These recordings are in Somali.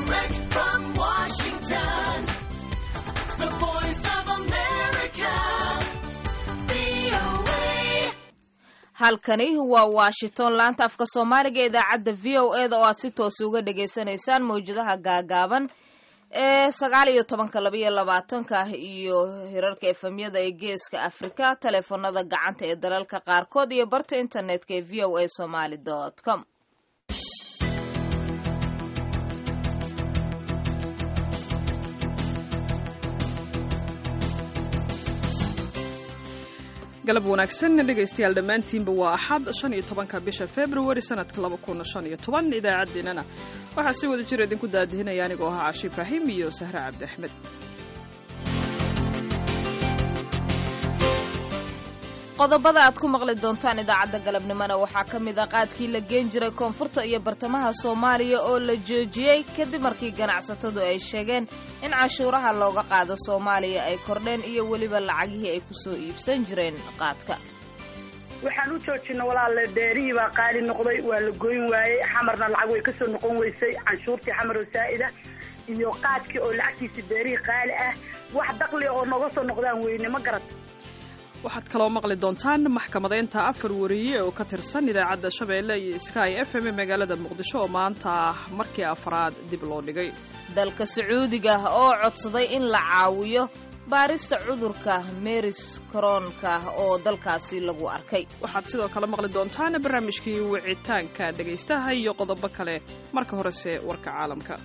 Direct from Washington, the voice of America, VOA. halkani waa washington laanta afka soomaaliga ee idaacadda v o e da oo aad si toos uga dhagaysanaysaan mawjadaha gaagaaban ee sagaal iyo tobanka laba iyo labaatanka iyo hirarka efemyada ee geeska afrika taleefanada gacanta ee dalalka qaarkood iyo barta internetka ee v o a somaly com galab wanaagsan dhegaystayaal dhammaantiinba waa axad shan iyo tobanka bisha februari sanadka laba kun shan iyo toban idaacaddeenana waxaa si wada jir idinku daadihinaya anigoo ahaa cashi ibraahim iyo sahre cabdi axmed qodobada aad ku maqli doontaan idaacadda galabnimona waxaa ka mid ah qaadkii la geen jiray koonfurta iyo bartamaha soomaaliya oo la joojiyey kadib markii ganacsatadu ay sheegeen in cashuuraha looga qaado soomaaliya ay kordheen iyo weliba lacagihii ay kusoo iibsan jireen qaadka waxaan u joojina walaale beerihii baa qaali noqday waa la goyn waayey xamarna lacag way kasoo noqon weysay canshuurtii xamar oo saa'ida iyo qaadkii oo lacagtiisi beerihii qaali ah wax daqli oo noga soo noqdaan weyne ma garat waxaad kaloo maqli doontaan maxkamadeynta afar wariye oo ka tirsan idaacadda shabeelle iyo sky f m ee magaalada muqdisho oo maanta markii afraad dib loo dhigay dalka sacuudiga oo codsaday in la caawiyo baarista cudurka meris koroonka oo dalkaasi lagu arkay waxaad sidoo kale maqli doontaan barnaamijkii wicitaanka dhegaystaha iyo qodobo kale marka horese warka caalamka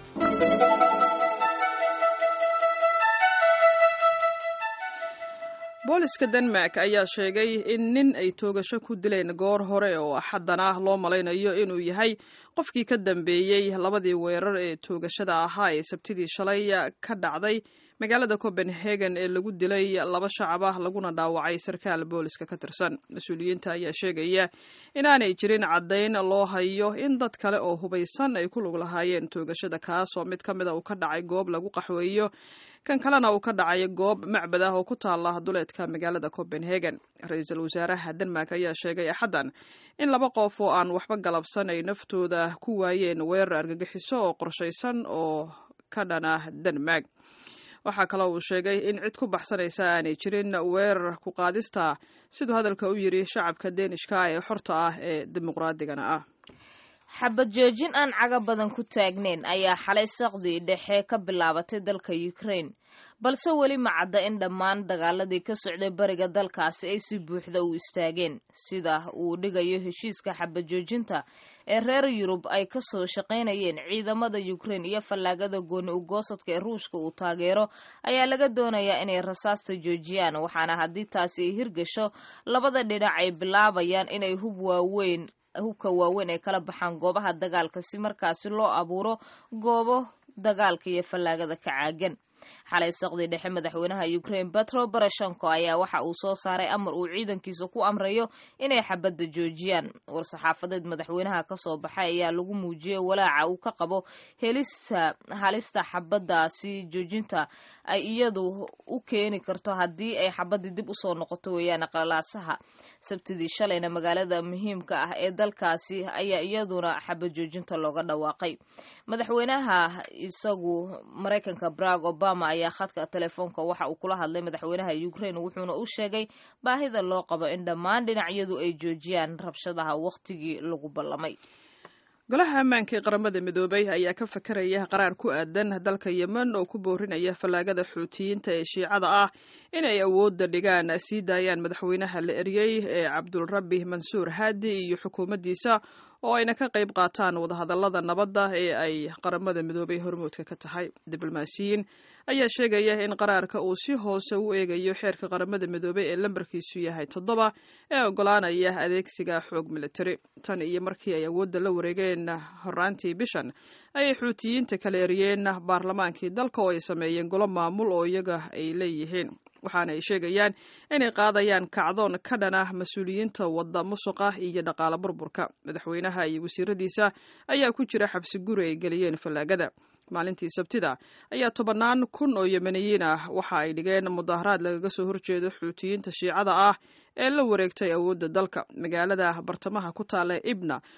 booliska denmark ayaa sheegay in nin ay toogasho ku dileen goor hore oo axaddan ah loo malaynayo inuu yahay qofkii ka dambeeyey labadii weerar ee toogashada ahaa ee sabtidii shalay ka dhacday magaalada copenhagen ee lagu dilay laba shacab ah laguna dhaawacay sarkaal booliska ka tirsan mas-uuliyiinta ayaa sheegaya inaanay jirin caddayn loo hayo in dad kale oo hubaysan ay ku lug lahaayeen toogashada kaas oo mid ka mida uu ka dhacay goob lagu qaxweeyo kan kalena uu ka dhacay goob macbad ah oo ku taala duleedka magaalada copenhagen ra-iisul wasaaraha denmark ayaa sheegay axaddan in laba qof oo aan waxba galabsan ay naftooda ku waayeen weerar argagixiso oo qorshaysan oo ka dhana denmark waxaa kaloo uu sheegay in cid ku baxsanaysa aanay jirin weerar ku qaadista siduu hadalka u yidhi shacabka deenishka ee xorta ah ee dimuqraadigana ah xabad joojin aan caga badan ku taagnayn ayaa xalay saqdii dhexe ka bilaabatay dalka ukraine balse weli ma cadda in dhammaan dagaaladii ka socday bariga dalkaasi ay si buuxda u istaageen sida uu dhigayo heshiiska xabad joojinta ee reer yurub ay ka soo shaqaynayeen ciidamada ukraine iyo fallaagada gooni ugoosadka ee ruushka uu taageero ayaa laga doonayaa inay rasaasta joojiyaan waxaana haddii taasi ay hirgasho labada dhinac ay bilaabayaan inay hub waaweyn hubka waaweyn ay kala baxaan goobaha dagaalka si markaasi loo abuuro goobo dagaalka iyo fallaagada ka caagan xalay saqdii dhexe madaxweynaha ukraine petro barashenko ayaa waxa uu soo saaray amar uu ciidankiisa ku amrayo inay xabadda joojiyaan war-saxaafadeed madaxweynaha kasoo baxay ayaa lagu muujiyey walaaca uu ka qabo helista halista xabadaasi joojinta ay iyadu u keeni karto haddii ay xabadii dib usoo noqoto weeyaan qalaasaha sabtidii shalayna magaalada muhiimka ah ee dalkaasi ayaa iyaduna xabad joojinta looga dhawaaqay madaxweynaha isagu maraykanka barag obama ayaa khadka telefoonka waxa uu kula hadlay madaxweynaha ukraine wuxuuna u sheegay baahida loo qabo in dhammaan dhinacyadu ay joojiyaan rabshadaha wakhtigii lagu ballamay golaha ammaanka ee qaramada midoobay ayaa ka fakaraya qaraar ku aadan dalka yemen oo ku boorinaya fallaagada xuutiyiinta ee shiicada ah inay awoodda dhigaan sii daayaan madaxweynaha la eryey ee cabdulrabi mansuur haadi iyo xukuumaddiisa oo ayna ka qayb qaataan wadahadallada nabadda ee ay qaramada midoobay hormoodka ka tahay diblomaasiyiin ayaa sheegaya in qaraarka uu si hoose u eegayo xeerka qaramada midoobay ee lambarkiisu yahay toddoba ee ogolaanaya adeegsiga xoog militari tan iyo markii ay awoodda la wareegeen horaantii bishan ayay xuutiyiinta kala eriyeen baarlamaankii dalka oo ay sameeyeen golo maamul oo iyaga ay leeyihiin waxaana ay sheegayaan inay qaadayaan kacdoon ka dhan ah mas-uuliyiinta wadda musuqa iyo dhaqaale burburka madaxweynaha iyo wasiiradiisa ayaa ku jira xabsi guri ay geliyeen fallaagada maalintii sabtida ayaa tobannaan kun oo yemeniyiin ah waxa ay dhigeen mudaharaad lagaga soo horjeedo xuutiyiinta shiicada ah ee la wareegtay awoodda dalka magaalada bartamaha ku taala ibna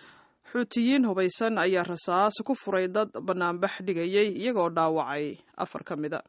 xuutiyiin hubaysan ayaa rasaas ku furay dad bannaanbax dhigayay iyagoo dhaawacay afar ka mida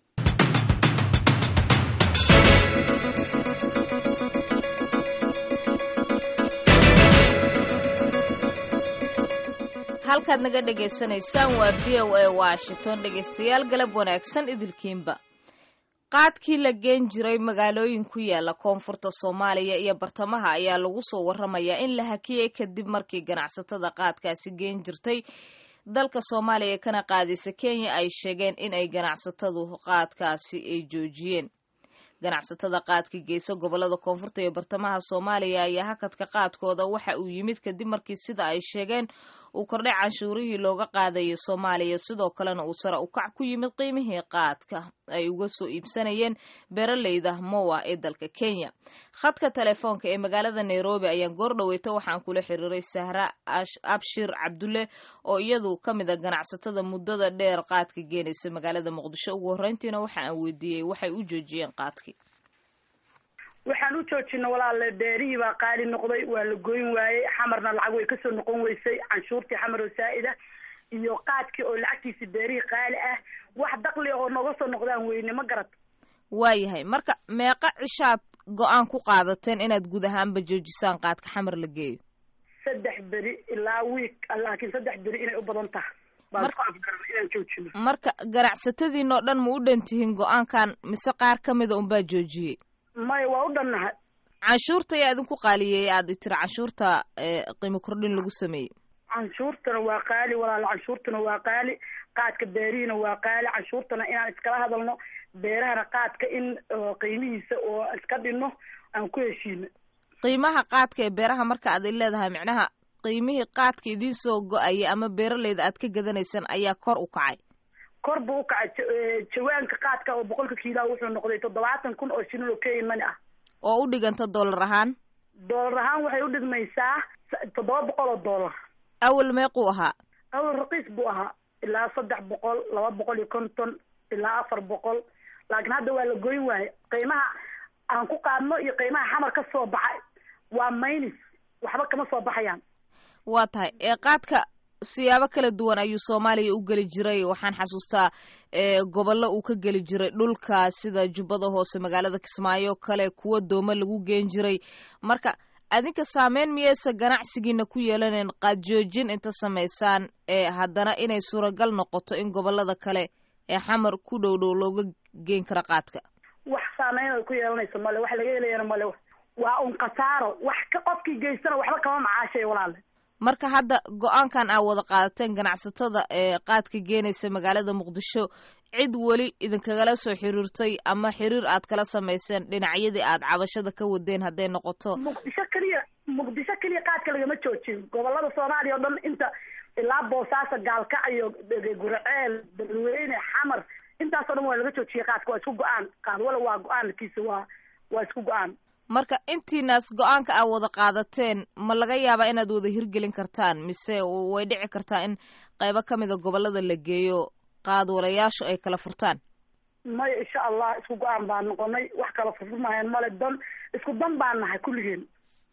halkaad naga dhagaysanaysaan waa v o a washington dhegaystayaal galab wanaagsan idilkiinba qaadkii la geen jiray magaalooyin ku yaala koonfurta soomaaliya iyo bartamaha ayaa lagu soo waramayaa in la hakiyey kadib markii ganacsatada qaadkaasi geen jirtay dalka soomaaliya kana qaadisa kenya ay sheegeen in ay ganacsatadu qaadkaasi ay joojiyeen ganacsatada qaadka geysa gobolada koonfurta iyo bartamaha soomaaliya ayaa hakadka qaadkooda waxa uu yimid kadib markii sida ay sheegeen uu kordhay canshuurihii looga qaadayay soomaaliya sidoo kalena uu sare ukac ku yimid qiimihii qaadka ay uga soo iibsanayeen beeraleyda mowa ee dalka kenya khadka telefoonka ee magaalada nairobi ayaan goordhaweyta waxaan kula xiriiray sahra abshir cabdulle oo iyadu ka mid a ganacsatada muddada dheer qaadka geenaysa magaalada muqdisho ugu horreyntiina waxa aan weydiiyey waxay u joojiyeen qaadkii waxaan u joojina walaale beerihii baa qaali noqday waa la goyn waayey xamarna lacag way kasoo noqon weysay canshuurtii xamar oo saa'ida iyo qaadkii oo lacagtiisi beerihii qaali ah wax dakli oo nooga soo noqdaan weyne ma garat waayahay marka meeqa cishaad go-aan ku qaadateen inaad guud ahaanba joojisaan qaadka xamar la geeyo saddex beri ilaa wiik laakiin saddex beri inay u badan tahay baan Mar- ku afgaran inaan joojino marka ganacsatadiinoo dhan ma u dhantihiin go-aankan mise qaar ka mida unbaa joojiyey maya waa u dhannahay canshuurta ayaa idinku qaaliyeeyay aad tiri canshuurta ee, qiimo kordhin lagu sameeyey canshuurtana waa qaali walaal canshuurtana waa qaali qaadka beerihiina waa qaali canshuurtana inaan iskala hadalno beerahana qaadka in oo qiimihiisa oo iska dhinno aan ku heshiino qiimaha qaadka ee beeraha marka aad i leedahay micnaha qiimihii qaadka idiin soo go-aya ama beeraleyda aad ka gadanaysaan ayaa kor u kacay kor buu u kacay ja- ee, jawaanka qaadka oo boqolka kiilaha wuxuu noqday toddobaatan kun oo shilin oo kenya mani ah oo u dhiganta dollar ahaan doolar ahaan waxay u dhigmaysaa s- toddoba boqol oo doolar awal meequu ahaa awal raqiis buu ahaa ilaa saddex boqol laba boqol iyo konton ilaa afar boqol laakiin hadda waa la goyn waaye qiimaha aan ku qaadno iyo qiimaha xamar ka soo baxay waa maynis waxba kama soo baxayaan waa tahay ee qaadka siyaabo kala duwan ayuu soomaaliya u geli jiray waxaan xasuustaa ee gobollo uu ka geli jiray dhulka sida jubbada hoose magaalada kismaayo kale kuwa dooma lagu geen jiray marka adinka saameyn miyaysa ganacsigiina ku yeelaneen qaad joojin inta samaysaan ee haddana inay suuragal noqoto in gobolada kale ee xamar ku dhow dhow looga geen karo qaadka wax saameyn ay ku yeelanayso male wax laga helayana male waa un khasaaro wax ka qofkii geystana waxba kama macaashay walaale marka hadda go-aankan aa wada qaadateen ganacsatada ee qaadka geenaysa magaalada muqdisho cid weli idinkagala soo xiriirtay ama xiriir aad kala samayseen dhinacyadii aad cabashada ka wadeen hadday noqoto muqdisho keliya muqdisho keliya qaadka lagama joojin gobolada soomaaliya oo dhan inta ilaa boosaaso gaalkacyo guraceel beledweyne xamar intaasoo dhan waa laga joojiyay qaadka waa isku go-aan qaad wala waa go-aankiisa waa waa isku go-aan marka intiinaas go-aanka aad wada qaadateen ma laga yaabaa inaad wada hirgelin kartaan mise way dhici kartaa in qaybo ka mida gobolada la geeyo qaadwalayaashu ay kala furtaan maya insha allah isku go-aan baan noqonay wax kala furfurmahayan male dan isku dan baan nahay kulligeen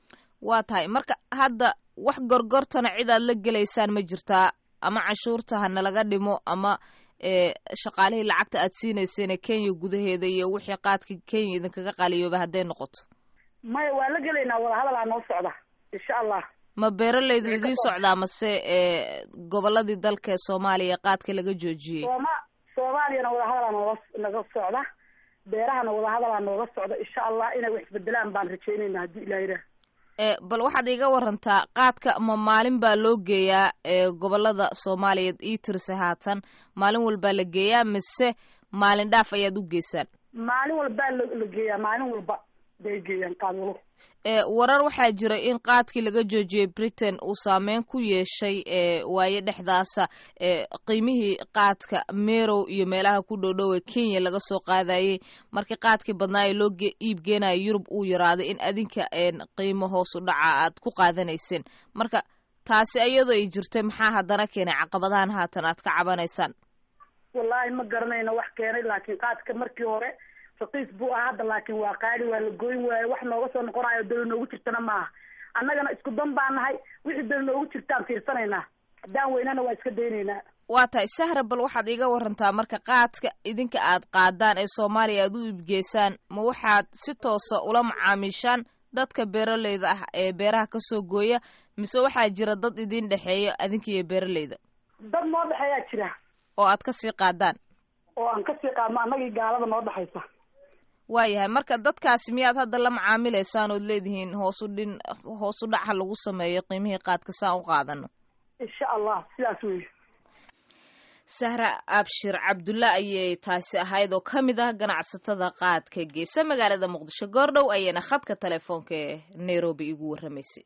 waa tahay marka hadda wax gorgortana cid aad la gelaysaan ma jirtaa ama canshuurta ha nalaga dhimo ama ee shaqaalihii lacagta aad siinayseen kenya gudaheeda iyo wixii qaadka kenya idinkaga qaliyooba hadday noqoto maya waa la gelaynaa wadahadalaa noo socda insha allah ma beeralaydu idiin socdaa mase ee goboladii dalka ee soomaaliya qaadka laga joojiyey sooma soomaaliyana wadahadalaa nooga naga socda beerahana wadahadalaa nooga socda insha allah inay wax isbedelaan baan rajeynayna haddii ilah yidhaah ee bal waxaad iiga warantaa qaadka ma maalin baa loo geeyaa ee gobolada soomaaliyeed ii tirse haatan maalin walbaa la geeyaa mise maalin dhaaf ayaad u geysaan maalin walbaa la la geeyaa maalin walba bay geeyaan qaadwalo ee warar waxaa jira in qaadkii laga joojiyey britain uu saameyn ku yeeshay ee waaye dhexdaasa ee qiimihii qaadka merow iyo meelaha ku dhowdhow ee kenya laga soo qaadayey markii qaadkii badnaa ee loo ge- iib geenaya yurub uu yaraaday in adinka een qiimo hoos u dhaca aad ku qaadanayseen marka taasi iyadoo ay jirtay maxaa haddana keenay caqabadahan haatan aad ka cabanaysaan wallaahi ma garanayno wax keenay laakiin qaadka markii hore raqiis buu ahaa hadda laakiin waa qaali waa la goyn waaye wax nooga soo noqonayo dawla noogu jirtana maaha annagana isku dan baan nahay wixii dan noogu jirtaan fiirsanaynaa haddaan weynana waa iska daynaynaa waa tahay sahra bal waxaad iiga warantaa marka qaadka idinka aad qaadaan ee soomaaliya aad u iibgeysaan ma waxaad si toosa ula macaamiishaan dadka beeraleyda ah ee beeraha kasoo gooya mise waxaa jira dad idin dhexeeya adinka iyo beeraleyda dad noo dhexeeyaa jira oo aad kasii qaadaan oo aan kasii qaadno annagii gaalada noo dhexaysa waayahay marka dadkaasi miyaad hadda la macaamilaysaan ood leedihiin hoosu dhin hoos u dhaca lagu sameeyo qiimihii qaadka saan u qaadano insha allah sidaas wey sahra abshir cabdulla ayay taasi ahayd oo ka mid ah ganacsatada qaadka geesa magaalada muqdisho goordhow ayayna khadka telefoonka ee nairobi igu warramaysay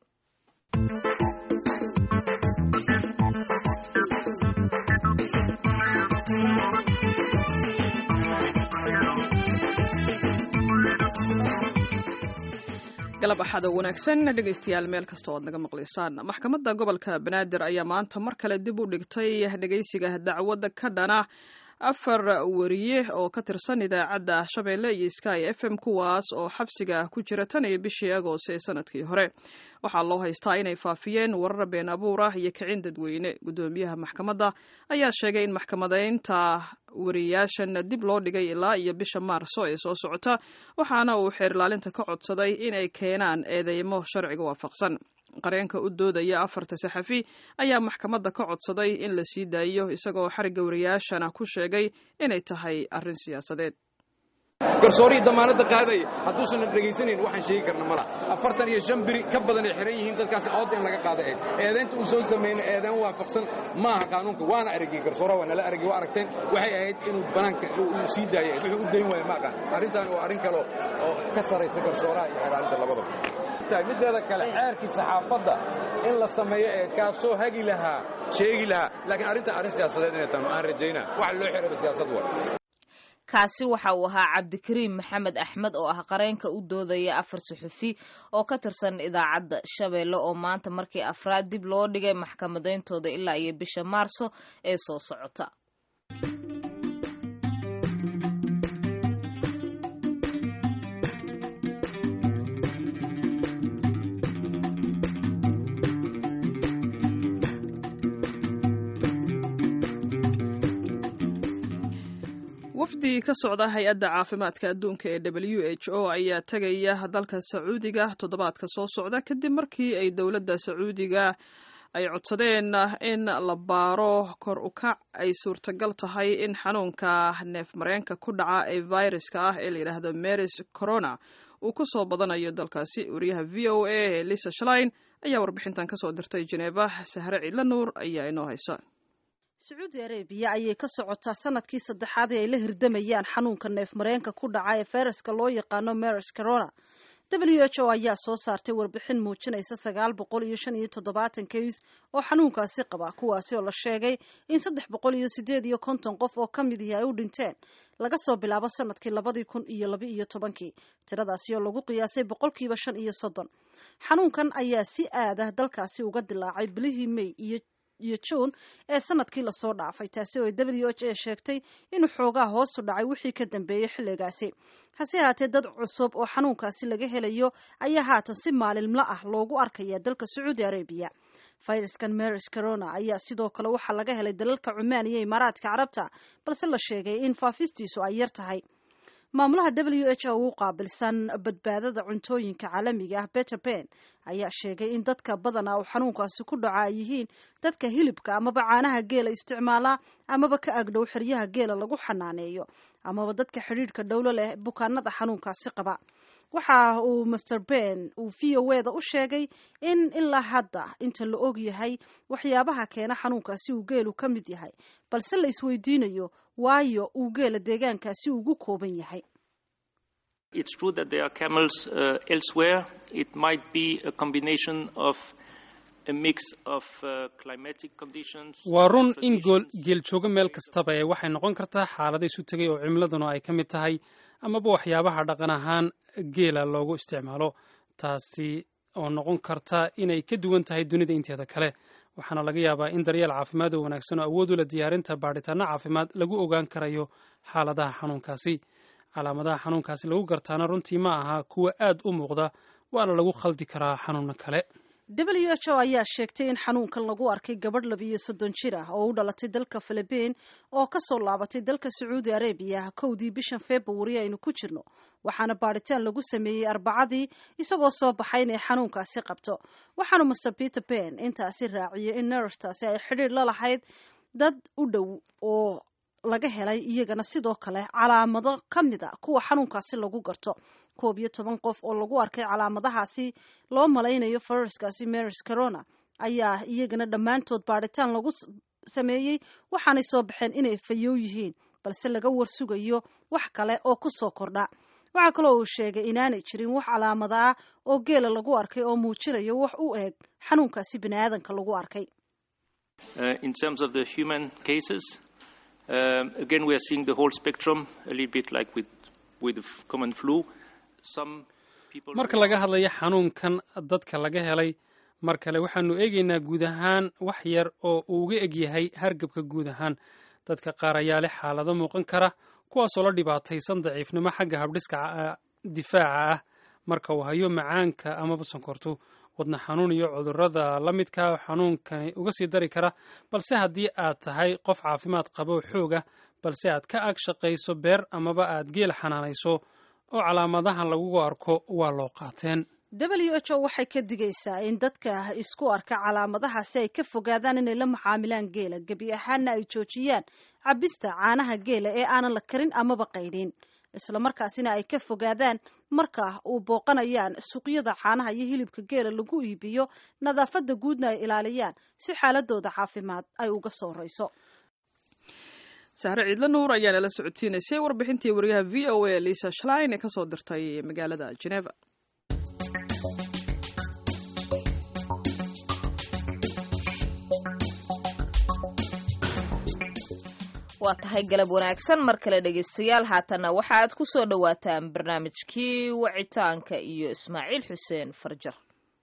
galab axad oo wanaagsan dhegaystayaal meel kasta oo aad naga maqlaysaan maxkamadda gobolka banaadir ayaa maanta mar kale dib u dhigtay dhegaysiga dacwadda ka dhana afar wariye oo ka tirsan idaacadda shabeelle iyo sky f m kuwaas oo xabsiga ku jira tan iyo bishii agost ee sanadkii hore waxaa loo haystaa inay faafiyeen warar been abuur ah iyo kicin dadweyne guddoomiyaha maxkamadda ayaa sheegay in maxkamadaynta wariyaashan dib loo dhigay ilaa iyo bisha maarso ee soo socota waxaana uu xeer ilaalinta ka codsaday inay keenaan eedeymo sharciga waafaqsan qareenka u doodaya afarta saxafi ayaa maxkamadda ka codsaday in la sii daayiyo isagoo xarigga wariyaashana ku sheegay inay tahay arrin siyaasadeed garsoorii damaanadda qaadaya hadduusan dhegaysanayn waxaan sheegi karna mala afartan iyo shan biri ka badan ay xihan yihiin dadkaasi cod in laga qaada eed eedaynta uu soo sameeyna eedaan waafaqsan maaha qaanuunka waana aragay garsoora waa nala aragay waa aragteen waxay ahayd inuu banaanka uu sii daaya wuxuu u dayn waaya ma aqaan arrintan waa arrin kale oo ka saraysa garsooraha iyo xeraalinta labadaba mideeda kale xeerkii saxaafadda in la sameeyo ee kaasoo hagi lahaa sheegi lahaa laakiin arrintan arrin siyaasadeed inay tahay aan rajaynaa waxa loo xiraba siyaasad waa kaasi waxa uu ahaa cabdikariim maxamed axmed oo ah qareenka u doodaya afar suxufi oo ka tirsan idaacadda shabeelle oo maanta markii afraad dib loo dhigay maxkamadayntooda ilaa iyo bisha maarso ee soo socota wafdi ka socda hay-adda caafimaadka adduunka ee w h o ayaa tegaya dalka sacuudiga toddobaadka soo socda kadib markii ay dowladda sacuudiga ay codsadeen in la baaro kor u kac ay suurtagal tahay in xanuunka neef mareenka ku dhaca ee viruska ah ee layidhaahdo meris corona uu ku soo badanayo dalkaasi wariyaha v o a ee lisa shlein ayaa warbixintan kasoo dirtay jeneeba sahre ciidla nuur ayaa inoo haysa sacuudi arabiya ayay ka socotaa sanadkii saddexaad ee ay la hirdamayaan xanuunka neef mareenka ku dhaca ee fayraska loo yaqaano meris corona w h o ayaa soo saartay warbixin muujinaysa sagaal boqol iyo shan iyo toddobaatan kays oo xanuunkaasi qaba kuwaasi oo la sheegay in saddex boqol iyo sideed iyo konton qof oo ka mid ihi ay u dhinteen laga soo bilaabo sanadkii labadii kun iyo laba iyo tobankii tiradaasi oo lagu qiyaasay boqolkiiba shan iyo soddon xanuunkan ayaa si aadah dalkaasi uga dilaacay bilihii may iyo iyo juun ee sanadkii lasoo dhaafay taasi oo w h a sheegtay inuu xoogaa hoosu dhacay wixii ka dambeeyey xilligaasi hase haatee dad cusub oo xanuunkaasi laga helayo ayaa haatan si maalinla ah loogu arkaya dalka sacuudi arabiya fayraskan meris corona ayaa sidoo kale waxaa laga helay dalalka cumaan iyo imaaraadka carabta balse la sheegay in faafistiisu ay yar tahay maamulaha w h o u qaabilsan badbaadada cuntooyinka caalamiga ah beter ben ayaa sheegay in dadka badana uu xanuunkaasi ku dhaco ay yihiin dadka hilibka amaba caanaha geela isticmaala amaba ka agdhow xeryaha geela lagu xanaaneeyo amaba dadka xidhiidhka dhowlo leh bukaanada xanuunkaasi qaba waxa uu master ben uu v o e da u sheegay in ilaa hadda inta la og yahay waxyaabaha keena xanuunkaasi uu geelu ka mid yahay balse la isweydiinayo waayo uu geela deegaankaasi ugu kooban yahay It's true that there are camels uh, elsewhere. It might be a combination of a mix of uh, climatic conditions. waa run in gool traditions. geel joogo meel kastaba ee waxay noqon kartaa xaalada isu tegay oo cimiladuna ay ka mid tahay amaba waxyaabaha dhaqan ahaan geela loogu isticmaalo taasi oo noqon karta inay ka duwan tahay dunida inteeda kale waxaana laga yaabaa in daryeel caafimaad oo wanaagsan oo awood u leh diyaarinta baadhitaano caafimaad lagu ogaan karayo xaaladaha xanuunkaasi calaamadaha xanuunkaasi lagu gartaana runtii ma aha kuwa aad u muuqda waana lagu khaldi karaa xanuuno kale w h o ayaa sheegtay in xanuunkan lagu arkay gabadh labiyo soddon jir ah oo u dhalatay dalka philibiin oo kasoo laabatay dalka sacuudi arabiya kowdii bishan februari aynu ku jirno waxaana baadhitaan lagu sameeyey arbacadii isagoo soo baxay inay xanuunkaasi qabto waxaana master peter ben intaasi raaciyay in nerstaasi ay xidhiir la lahayd dad u dhow oo laga helay iyagana sidoo kale calaamado ka mid a kuwa xanuunkaasi lagu garto koob iyo toban qof oo lagu arkay calaamadahaasi loo malaynayo fayraskaasi maris corona ayaa iyagana dhammaantood baadhitaan lagu sameeyey waxaanay soo baxeen inay fayow yihiin balse laga warsugayo wax kale oo ku soo kordha waxaa kaloo uu sheegay inaanay jirin wax calaamada ah oo geela lagu arkay oo muujinayo wax u eeg xanuunkaasi bini aadanka lagu arkay Uh, in terms of the human cases, um, again, we are seeing the whole spectrum, a little bit like with, with the f- common flu. Some people. marka laga hadlayo xanuunkan dadka laga helay mar kale waxaanu eegaynaa guud ahaan wax yar oo uu uga egyahay hargabka guud ahaan dadka qaar ayaa leh xaalado muuqan kara kuwaasoo la dhibaataysan daciifnimo xagga habdhiska ah- difaaca ah marka uu hayo macaanka amaba sonkortu wadna xanuun iyo cudurrada la midka xanuunkani uga sii dari kara balse haddii aad tahay qof caafimaad qaba oo xooga balse aad ka ag shaqayso beer amaba aad geel xanaanayso oo calaamadahan lagugu arko waa loo qaateen w h o waxay ka digaysaa in dadka isku arka calaamadahaasi ay ka fogaadaan inay la macaamilaan geela gebi ahaanna ay joojiyaan cabista caanaha geela ee aanan la karin amaba qaydhin islamarkaasina ay ka fogaadaan marka uu booqanayaan suuqyada caanaha iyo hilibka geela lagu iibiyo nadaafadda guudna ay ilaaliyaan si xaaladooda caafimaad ay uga soo rayso sahre ciidla nuur ayaa nala socodsiinaysay warbixintii wariyaha v o a lisa shlein ee kasoo dirtay magaalada geneva waa tahay galab wanaagsan mar kale dhegaystayaal haatanna waxa aad ku soo dhowaataan barnaamijkii wacitaanka iyo ismaaciil xuseen farjar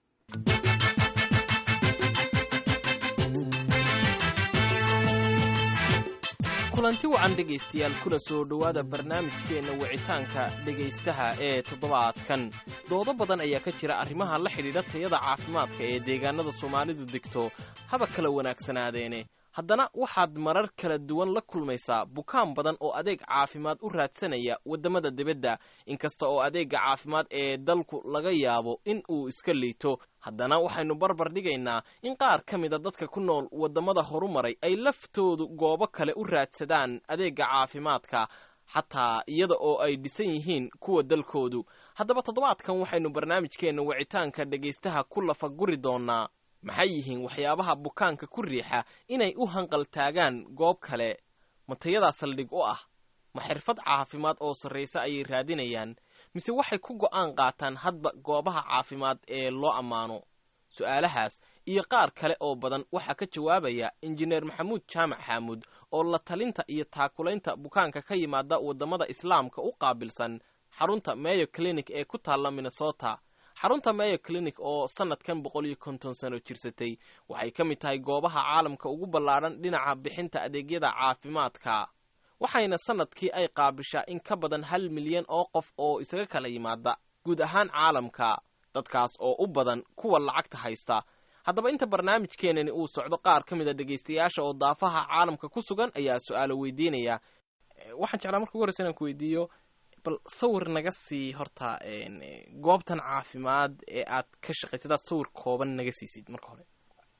kulanti wacan dhegaystayaal kuna soo dhowaada barnaamijkeenna wicitaanka dhegaystaha ee toddobaadkan doodo badan ayaa ka jira arrimaha la xidhiidha tayada caafimaadka ee deegaanada soomaalidu degto haba kala wanaagsanaadeene haddana waxaad marar kala duwan la kulmaysaa bukaan badan oo adeeg caafimaad u raadsanaya waddamada dibadda inkasta oo adeegga caafimaad ee dalku laga yaabo in uu iska liito haddana waxaynu barbar dhigaynaa in qaar ka mida dadka ku nool waddamada horumaray ay laftoodu goobo kale u raadsadaan adeegga caafimaadka xataa iyada oo ay dhisan yihiin kuwa dalkoodu haddaba toddobaadkan waxaynu barnaamijkeenna wicitaanka dhegaystaha ku lafaguri doonnaa maxay yihiin waxyaabaha bukaanka ku riixa inay u hanqaltaagaan goob kale ma tayadaa saldhig u ah ma xirfad caafimaad oo sarraysa ayay raadinayaan mise waxay ku go'aan qaataan hadba goobaha caafimaad ee loo ammaano su'aalahaas iyo qaar kale oo badan waxaa ka jawaabaya injineer maxamuud jaamac xaamuud oo la talinta iyo taakulaynta bukaanka ka yimaada waddamada islaamka u qaabilsan xarunta meyo clinic ee ku taalla minnesota xarunta meyo clinic oo sannadkan boqol iyo konton sano jirsatay waxay ka mid tahay goobaha caalamka ugu ballaadhan dhinaca bixinta adeegyada caafimaadka waxayna sannadkii ay qaabishaa in ka badan hal milyan oo qof oo isaga kala yimaada guud ahaan caalamka dadkaas oo u badan kuwa lacagta haysta haddaba inta barnaamijkeenani uu socdo qaar ka mid a dhegaystayaasha oo daafaha caalamka ku sugan ayaa su-aalo weydiinaya waxaan jeclaa marka ugu horreysa inaan ku weydiiyo bal sawir naga sii horta goobtan caafimaad ee aad ka shaqaysid aad sawir kooban naga siisid marka hore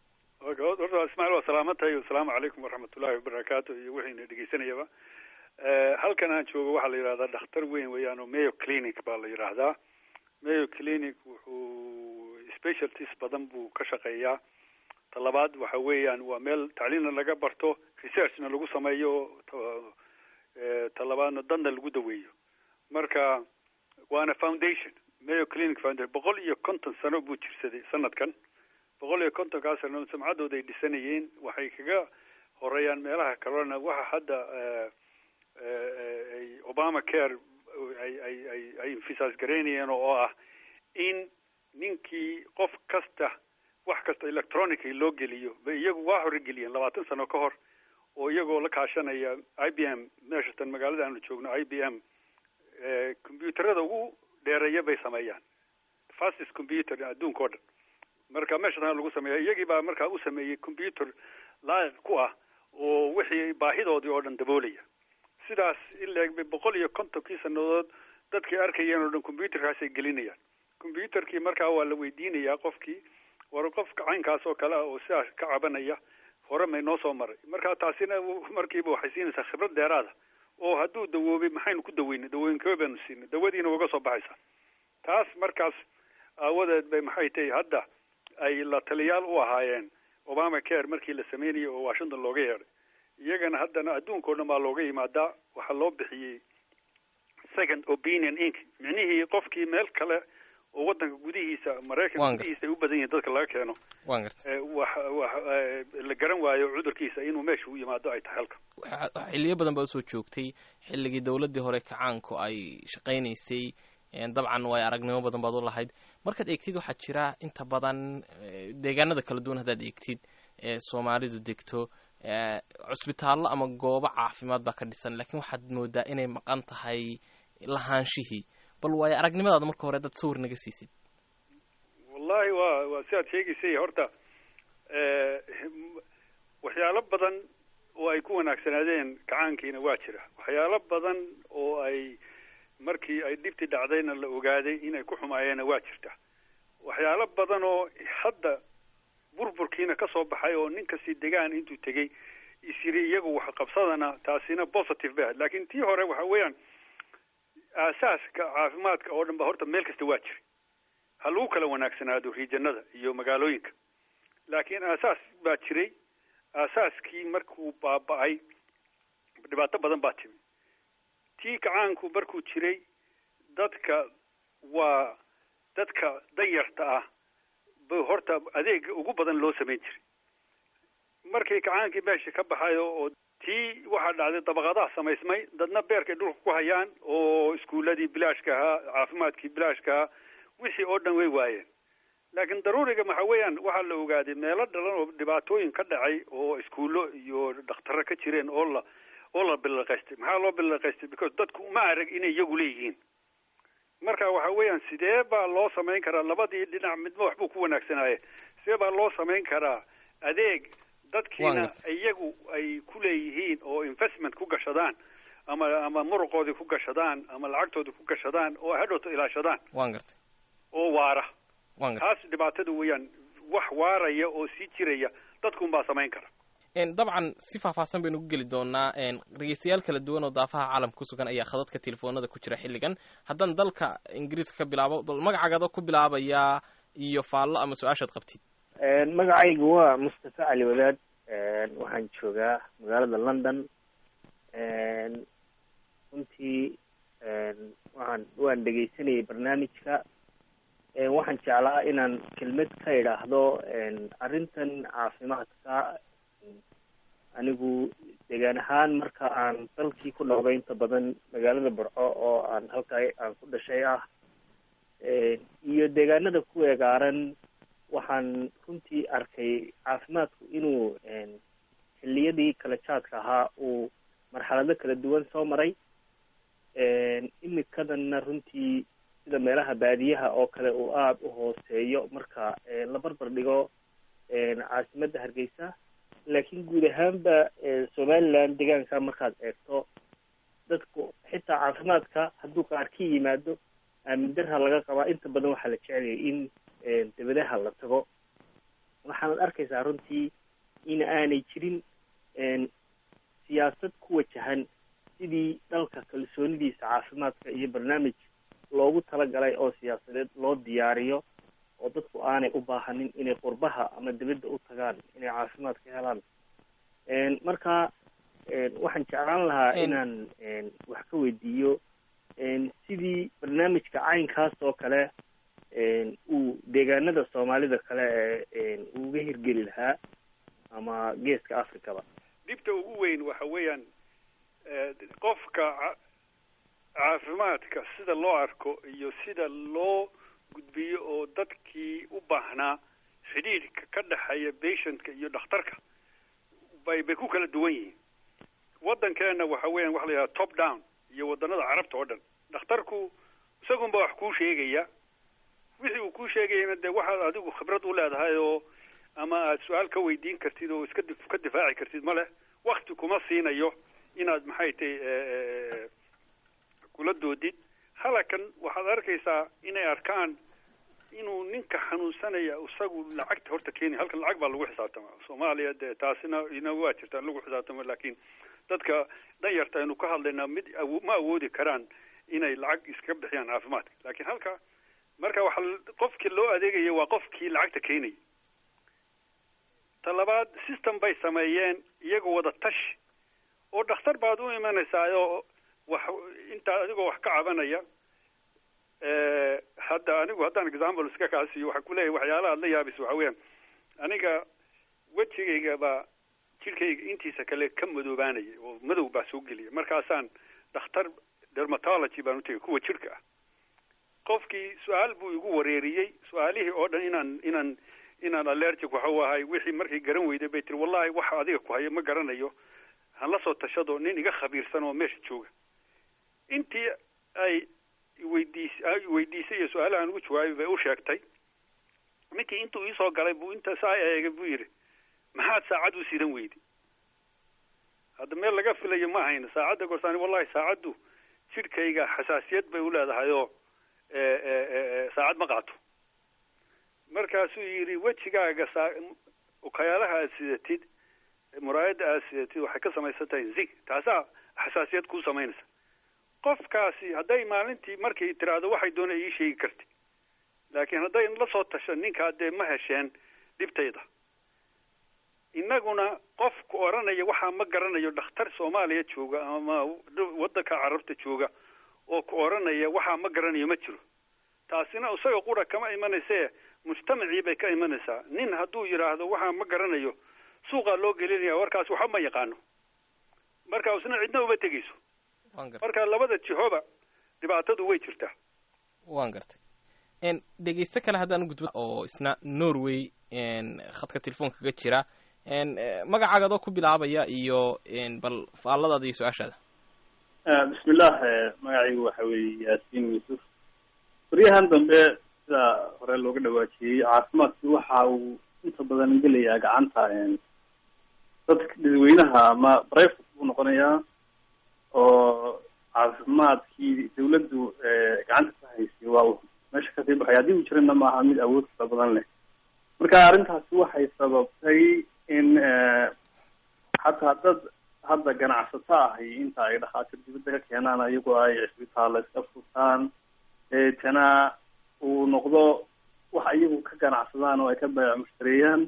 horta ismaaciil waa salaamantahay asalaamu calaykum waraxmatullahi wabarakaatu iyo wixiina dhegeysanayaba halkan aan joogo waxaa la yidhahdaa dhakhtar weyn weeyaan oo mayo clinic baa la yidhaahdaa mayo clinic wuxuu specialties badan buu ka shaqeeyaa talabaad waxa weeyaan waa meel tacliinna laga barto researchna lagu sameeyo talabaadna dadna lagu daweeyo marka waana foundation mayo clinic foundation boqol iyo konton sano buu jirsaday sanadkan boqol iyo kontonkaas sano sumcaddooda ay dhisanayeen waxay kaga horeeyaan meelaha kalena waxa hadda ay obama care ay ay ay ay infisaas garaynayeen oo ah in ninkii qof kasta wax kasta electronically loo geliyo bay iyagu waa hore geliyeen labaatan sano ka hor oo iyagoo la kaashanaya i b m meeshatan magaalada aanu joogno i b m combyuuterada ugu dheereeya bay sameeyaan fastest computer adduunka o dhan marka meesha lagu sameeya iyagii baa markaa u sameeyey computer laayiq ku ah oo wixii baahidoodii oo dhan daboolaya sidaas ileeg bay boqol iyo kontonkii sanadood dadkii arkayeen oo dhan computerkaasay gelinayaan computerkii markaa waa la weydiinayaa qofkii war qofka caynkaas oo kale ah oo sidaas ka cabanaya hore may noo soo maray marka taasina markiiba waxay siinaysaa khibrad dheeraada oo hadduu dawoobay maxaynu ku daweynay dawooyinkee baynu siinay dawadiina uga soo baxaysaa taas markaas aawadeed bay maxay tahay hadda ay la taliyaal u ahaayeen obama care markii la sameynayay oo washington looga yeedhay iyagana haddana adduunka o dhan baa looga yimaadaa waxaa loo bixiyey second opinion inc micnihii qofkii meel kale oo wadanka gudihiisa maraykanka gudihiisa ay u badan yihiin dadka laga keeno waan garta wax wax la garan waayo cudurkiisa inuu meesha u yimaado ay tahay halka xiliyo badan baa usoo joogtay xilligii dowladdii hore kacaanku ay shaqaynaysay dabcan way aragnimo badan baad u lahayd markaad eegtid waxaa jira inta badan deegaanada kala duwan haddaad eegtid ee soomaalidu degto cusbitaallo ama goobo caafimaad baa ka dhisan laakiin waxaad moodaa inay maqan tahay lahaanshihii bal waayo aragnimadaada marka hore dad sawir naga siisid wallahi waa waa si aad sheegaysay horta waxyaalo badan oo ay ku wanaagsanaadeen kacaankiina waa jira waxyaalo badan oo ay markii ay dhibtii dhacdayna la ogaaday inay ku xumaayeenna waa jirta waxyaalo badan oo hadda burburkiina ka soo baxay oo nin kasti degaan intuu tegey isyiri iyagu wax qabsadana taasina positive bay ahayd laakiin tii hore waxa weeyaan aasaaska caafimaadka oo dhan ba horta meel kasta waa jira ha lagu kala wanaagsanaado riijanada iyo magaalooyinka laakiin aasaas baa jiray aasaaskii markuu baaba-ay dhibaato badan baa timi tii kacaanku markuu jiray dadka waa dadka danyarta ah ba horta adeega ugu badan loo samayn jiray markii kacaankii meesha ka baxayo oo tii waxaa dhacday dabaqadaha samaysmay dadna beerkay dhulka ku hayaan oo iskuuladii bilaashka ahaa caafimaadkii bilaashka ahaa wixii oo dhan way waayeen laakiin daruuriga waxa weeyaan waxaa la ogaaday meelo dhalan oo dhibaatooyin ka dhacay oo iskuullo iyo dhakhtarro ka jireen oo la oo la bilaqaystay maxaa loo bilaqaystay because dadku uma arag inay iyagu leeyihiin marka waxa weeyaan sidee baa loo samayn karaa labadii dhinac midba waxbuu ku wanaagsanaaye sidee baa loo samayn karaa adeeg dadkiina iyagu ay ku leeyihiin oo investment ku gashadaan ama ama muruqoodii ku gashadaan ama lacagtoodii ku gashadaan oo hadhowta ilaashadaan waan gartay oo waara waan gartay taas dhibaatada weeyaan wax waaraya oo sii jiraya dadkuun baa samayn kara dabcan si faahfaahsan baynu ku geli doonaa dhegeystayaal kala duwan oo daafaha caalamka ku sugan ayaa khadadka telefoonada ku jira xilligan haddaan dalka ingiriiska ka bilaabo bal magacaagadoo ku bilaabayaa iyo faallo ama su-aashaad qabtid magacaygu waa mustafa cali wadaad waxaan joogaa magaalada london runtii waxaan waan dhegeysanayay barnaamijka waxaan jeclaa inaan kelmad ka idhaahdo arrintan caafimaadka anigu deegaan ahaan marka aan dalkii ku noqday inta badan magaalada burco oo aan halkaa aan ku dhashay ah iyo deegaanada ku eegaaran waxaan runtii arkay caafimaadku inuu xilliyadii kala jaadka ahaa uu marxalado kala duwan soo maray imikadanna runtii sida meelaha baadiyaha oo kale uu aada u hooseeyo marka la barbar dhigo caasimadda hargeysa laakiin guud ahaanba somaliland deegaanka markaad eegto dadku xitaa caafimaadka hadduu qaar ka yimaado aamin darha laga qabaa inta badan waxaa la jeceliyay in dabadaha la tago waxaanad arkaysaa runtii in aanay jirin siyaasad ku wajahan sidii dalka kalsoonidiisa caafimaadka iyo barnaamij loogu talagalay oo siyaasadeed loo diyaariyo oo dadku aanay u baahanin inay qurbaha ama dibadda u tagaan inay caafimaad ka helaan marka waxaan jeclaan lahaa inaan wax ka weydiiyo sidii barnaamijka caynkaas oo kale uu deegaanada soomaalida kale uga hirgeli lahaa ama geeska africaba dhibta ugu weyn waxa weeyaan qofka caafimaadka sida loo arko iyo sida loo gudbiyo oo dadkii u baahnaa xidhiidhka ka dhexeeya patientka iyo dhakhtarka bay bay ku kala duwan yihiin waddankeena waxa weeyaan waxa la yidhaha top down iyo waddanada carabta oo dhan dhakhtarku isagunba wax kuu sheegaya wixii uu kuu sheegayana dee waxaad adigu khibrad u leedahay oo ama aad su-aal ka weydiin kartid oo iska dif- ka difaaci kartid ma leh wakti kuma siinayo inaad maxay tahay kula doodid halakan waxaad arkaysaa inay arkaan inuu ninka xanuunsanaya isagu lacagta horta kenya halkan lacag baa lagu xisaabtama soomaaliya dee taasina ina waa jirtaa in lagu xisaabtamo laakiin dadka danyarta aynu ka hadlaynaa mid awo- ma awoodi karaan inay lacag iska bixiyaan caafimaadka laakiin halka marka waxa qofkii loo adeegaya waa qofkii lacagta keenaya ta labaad system bay sameeyeen iyagoo wada tashi oo dhakhtar baad u imanaysaa oo wax intaa adigoo wax ka cabanaya Eh, hadda anigu haddaan example iska kaasiyo waxaa kuleeyahay waxyaalaha aad la yaabis waxa weeyaan aniga wejigayga baa jidhkayga intiisa kale ka madoobaanaya oo madow baa soo gelaya markaasaan dhakhtar dermatology baan utagay kuwa jidhka ah qofkii su-aal buu igu wareeriyey su-aalihii oo dhan inaan inaan inaan allergic waxa u ahay wixii markay garan weyday bay tiri wallahi waxa adiga ku haya ma garanayo han la soo tashado nin iga khabiirsan oo meesha jooga intii ay weydiis ay weydiisay iyo su-aalaha aan ugu jawaabay bay u sheegtay ninkii intuu iisoo galay buu inta saa eegay buu yidhi maxaad saacad u sidan weyday hadda meel laga filayo ma ahayno saacadda gorsaani wallahi saacaddu jidhkayga xasaasiyad bay u leedahay oo eh, eh, eh, saacad ma qaato markaasuu yidhi wejigaaga saa ukayaalaha aad sidatid muraayadda aad sidatid waxay ka samaysan tahay zig taasaa xasaasiyad kuu samaynaysa qofkaasi hadday maalintii markay tiraahdo waxay doona ii sheegi karti laakiin hadday la soo tasho ninkaa dee ma hesheen dhibtayda innaguna qofku odhanaya waxaa ma garanayo dhakhtar soomaaliya jooga ama waddanka carabta jooga oo ku odhanaya waxaa ma garanayo ma jiro taasina isaga qura kama imanayse mujtamacii bay ka imanaysaa nin hadduu yidhaahdo waxaa ma garanayo suuqaa loo gelinaya warkaas waxba ma yaqaano marka isna cidna uma tegeyso waan gartay marka labada jihoba dhibaatadu way jirtaa waan gartay n dhegeysto kale haddaan gudbo oo isna norway n khadka telefoonka kaga jira n magacaaga adoo ku bilaabaya iyo n bal faalladaada iyo su-aashaada bismillah magacaygu waxa weeye yaasiin yuusuf baryahan dambe sida hore looga dhawaajiyey caafimaadki waxa uu inta badan gelayaa gacanta dadka dadweynaha ama private buu noqonayaa oo caafimaadkii dawladdu gacanta ka haysay waa uu meesha kasii baxay haddii uu jirana maaha mid awood fara badan leh marka arrintaasi waxay sababtay in xataa dad hadda ganacsato ahi inta ay dhakhaatiir dibadda ka keenaan ayagoo ay cisbitaalla iska furtaan deetana uu noqdo wax iyagu ka ganacsadaan oo ay ka baayac mushtareeyaan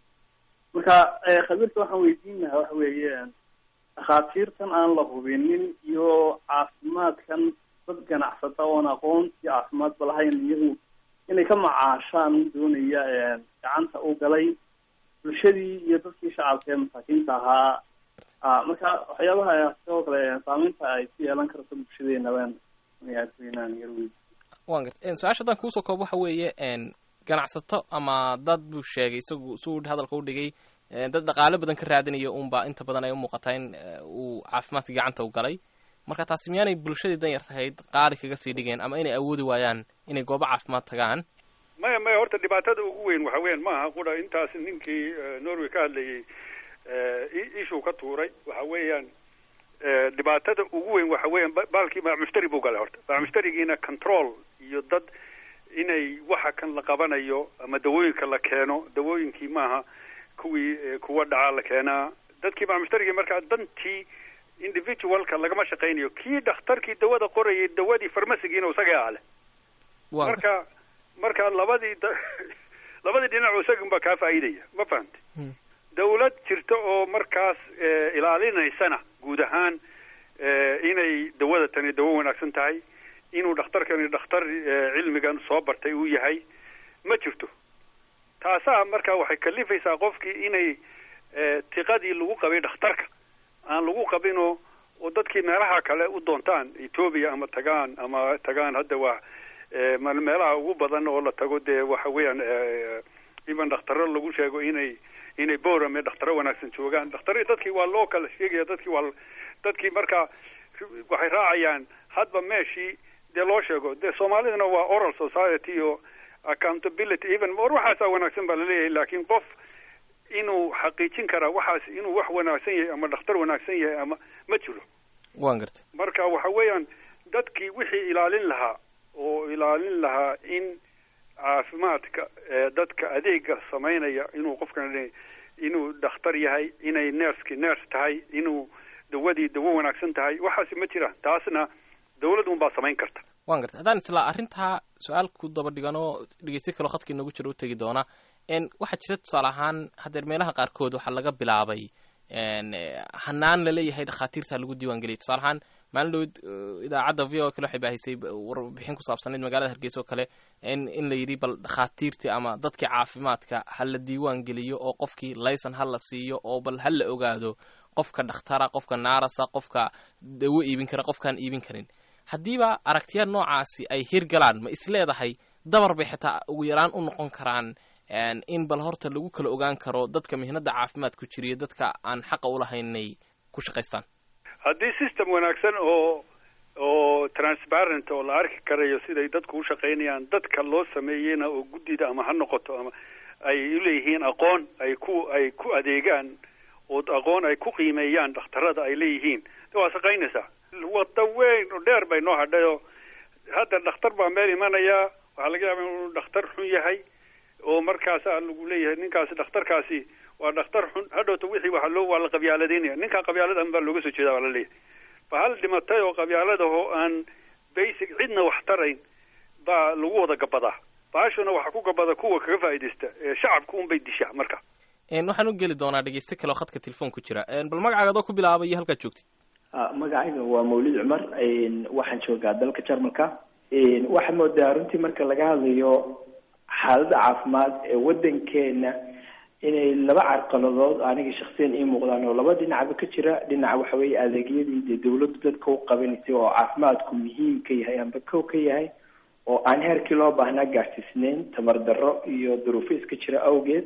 marka khabiirka waxaan weydiin lahaa waxa weeye dhakhaatiirtan aan la hubinin iyo caafimaadkan dad ganacsata oon aqoontii caafimaadba lahayn iyagu inay ka macaashaan doonaya gacanta u galay bulshadii iyo dadkii shacabka ee masaakiinta ahaa marka waxyaabaha sidoo kale saameynta ay ku yeelan karto bulshadeena waan inaan yar weydi waan gartay su-aasha haddaan kuusoo koob waxa weeye n ganacsato ama dad buu sheegay isagu suu hadalka u dhigay dad dhaqaale badan ka raadinaya unba inta badan ay u muuqataa in uu caafimaadka gacanta u galay marka taasi miyaanay bulshadii dan yar tahayd qaali kaga sii dhigeen ama inay awoodi waayaan inay goobo caafimaad tagaan maya maya horta dhibaatada ugu weyn waxa weyan maaha qura intaas ninkii norway ka hadlayay ishuu ka tuuray waxa weeyaan dhibaatada ugu weyn waxa weeyaan baalkii baamushtari buu galay horta baamushtarigiina control iyo dad inay waxa kan la qabanayo ama dawooyinka la keeno dawooyinkii maaha kuwii kuwa dhacaa la keenaa dadkii baamushtarigii markaa dantii individualka lagama shaqaynayo kii dhakhtarkii dawada qorayay dawadii farmasigiina isaga ale marka marka labadii labadii dhinac isagunbaa kaa faa'iidaya ma fahamti dawlad jirta oo markaas ilaalinaysana guud ahaan inay dawada tani dawo wanaagsan tahay inuu dhakhtarkani dhakhtar cilmigan soo bartay uu yahay ma jirto taasaa marka waxay kalifaysaa qofkii inay tiqadii lagu qabay dhakhtarka aan lagu qabinoo oo dadkii meelaha kale u doontaan ethoobia ama tagaan ama tagaan hadda waa meelaha ugu badan oo la tago dee waxa weeyaan even dhakhtaro lagu sheego inay inay borame dhakhtaro wanaagsan joogaan dhakhtar dadkii waa loo kala sheegaya dadkii waa dadkii marka waxay raacayaan hadba meeshii dee loo sheego dee soomaaliduna waa oral society oo accountability even war waxaasaa wanaagsan baa laleeyahay laakiin qof inuu xaqiijin karaa waxaas inuu wax wanaagsan yahay ama dhakhtar wanaagsan yahay ama ma jiro waan gartay marka waxa weeyaan dadkii wixii ilaalin lahaa oo ilaalin lahaa in caafimaadka ee dadka adeega samaynaya inuu qofkan inuu dhakhtar yahay inay nerski ners tahay inuu dawadii dawo wanaagsan tahay waxaasi ma jiraan taasna dawlad un baa samayn karta waan gartay haddaan isla arrintaa su-aal ku daba dhigan oo dhegeysta kaloo khadka inoogu jiro u tegi doona n waxaa jira tusaale ahaan haddeer meelaha qaarkood waxaa laga bilaabay hanaan laleeyahay dhakhaatiirta lagu diiwaan geliyay tusaale ahaan maalin dhowd idaacadda v o kale waxay baahisay warbixin ku saabsanayd magaalada hargeysa oo kale in in la yidhi bal dhakhaatiirtii ama dadkii caafimaadka ha la diiwaan geliyo oo qofkii laysan ha la siiyo oo bal ha la ogaado qofka dhakhtara qofka naarasa qofka dawo iibin kara qofkaan iibin karin haddiiba aragtiya noocaasi ay hirgalaan ma isleedahay dabar bay xitaa ugu yaraan u noqon karaan in bal horta lagu kala ogaan karo dadka mihnada caafimaad ku jiriyo dadka aan xaqa ulahaynay ku shaqaystaan haddii system wanaagsan oo oo transparent oo la arki karayo siday dadku u shaqaynayaan dadka loo sameeyeyna oo guddida ama ha noqoto ama ay uleeyihiin aqoon ay ku ay ku adeegaan oo aqoon ay ku qiimeeyaan dhakhtarada ay leeyihiin de waa shaqaynaysaa wada weyn oo dheer bay noo hadhayoo hadda dhakhtar baa meel imanayaa waxaa laga yaaba inuu dhakhtar xun yahay oo markaasa lagu leeyahay ninkaasi dhakhtarkaasi waa dhakhtar xun hadhowta wixii waa loo waa la qabyaaladeynaya ninkaa qabyaaladan baa looga soo jeeda waa la leeyahay ba hal dhimatay oo qabyaaladaho aan basic cidna wax tarayn baa lagu wada gabadaa baashuna waxaa ku gabada kuwa kaga faa'iidaysta ee shacabka un bay dishaa marka waxaan u geli doonaa dhegeyste kale oo khadka telefoon ku jira bal magacaaga adoo ku bilaabay iyo halkaad joogtid magacayga waa mawlid cumar waxaan joogaa dalka jarmalka waxaad moodaa runtii marka laga hadlayo xaaladda caafimaad ee wadankeena inay laba carqaladood aniga shaksiyan ii muuqdaan oo laba dhinacba ka jira dhinaca waxa weeye adeegyadii dee dawladdu dadka u qabanaysay oo caafimaadku muhiim ka yahay amba kow ka yahay oo aan heerkii loo baahnaa gaarsiisnayn tamar darro iyo duruufo iska jira awgeed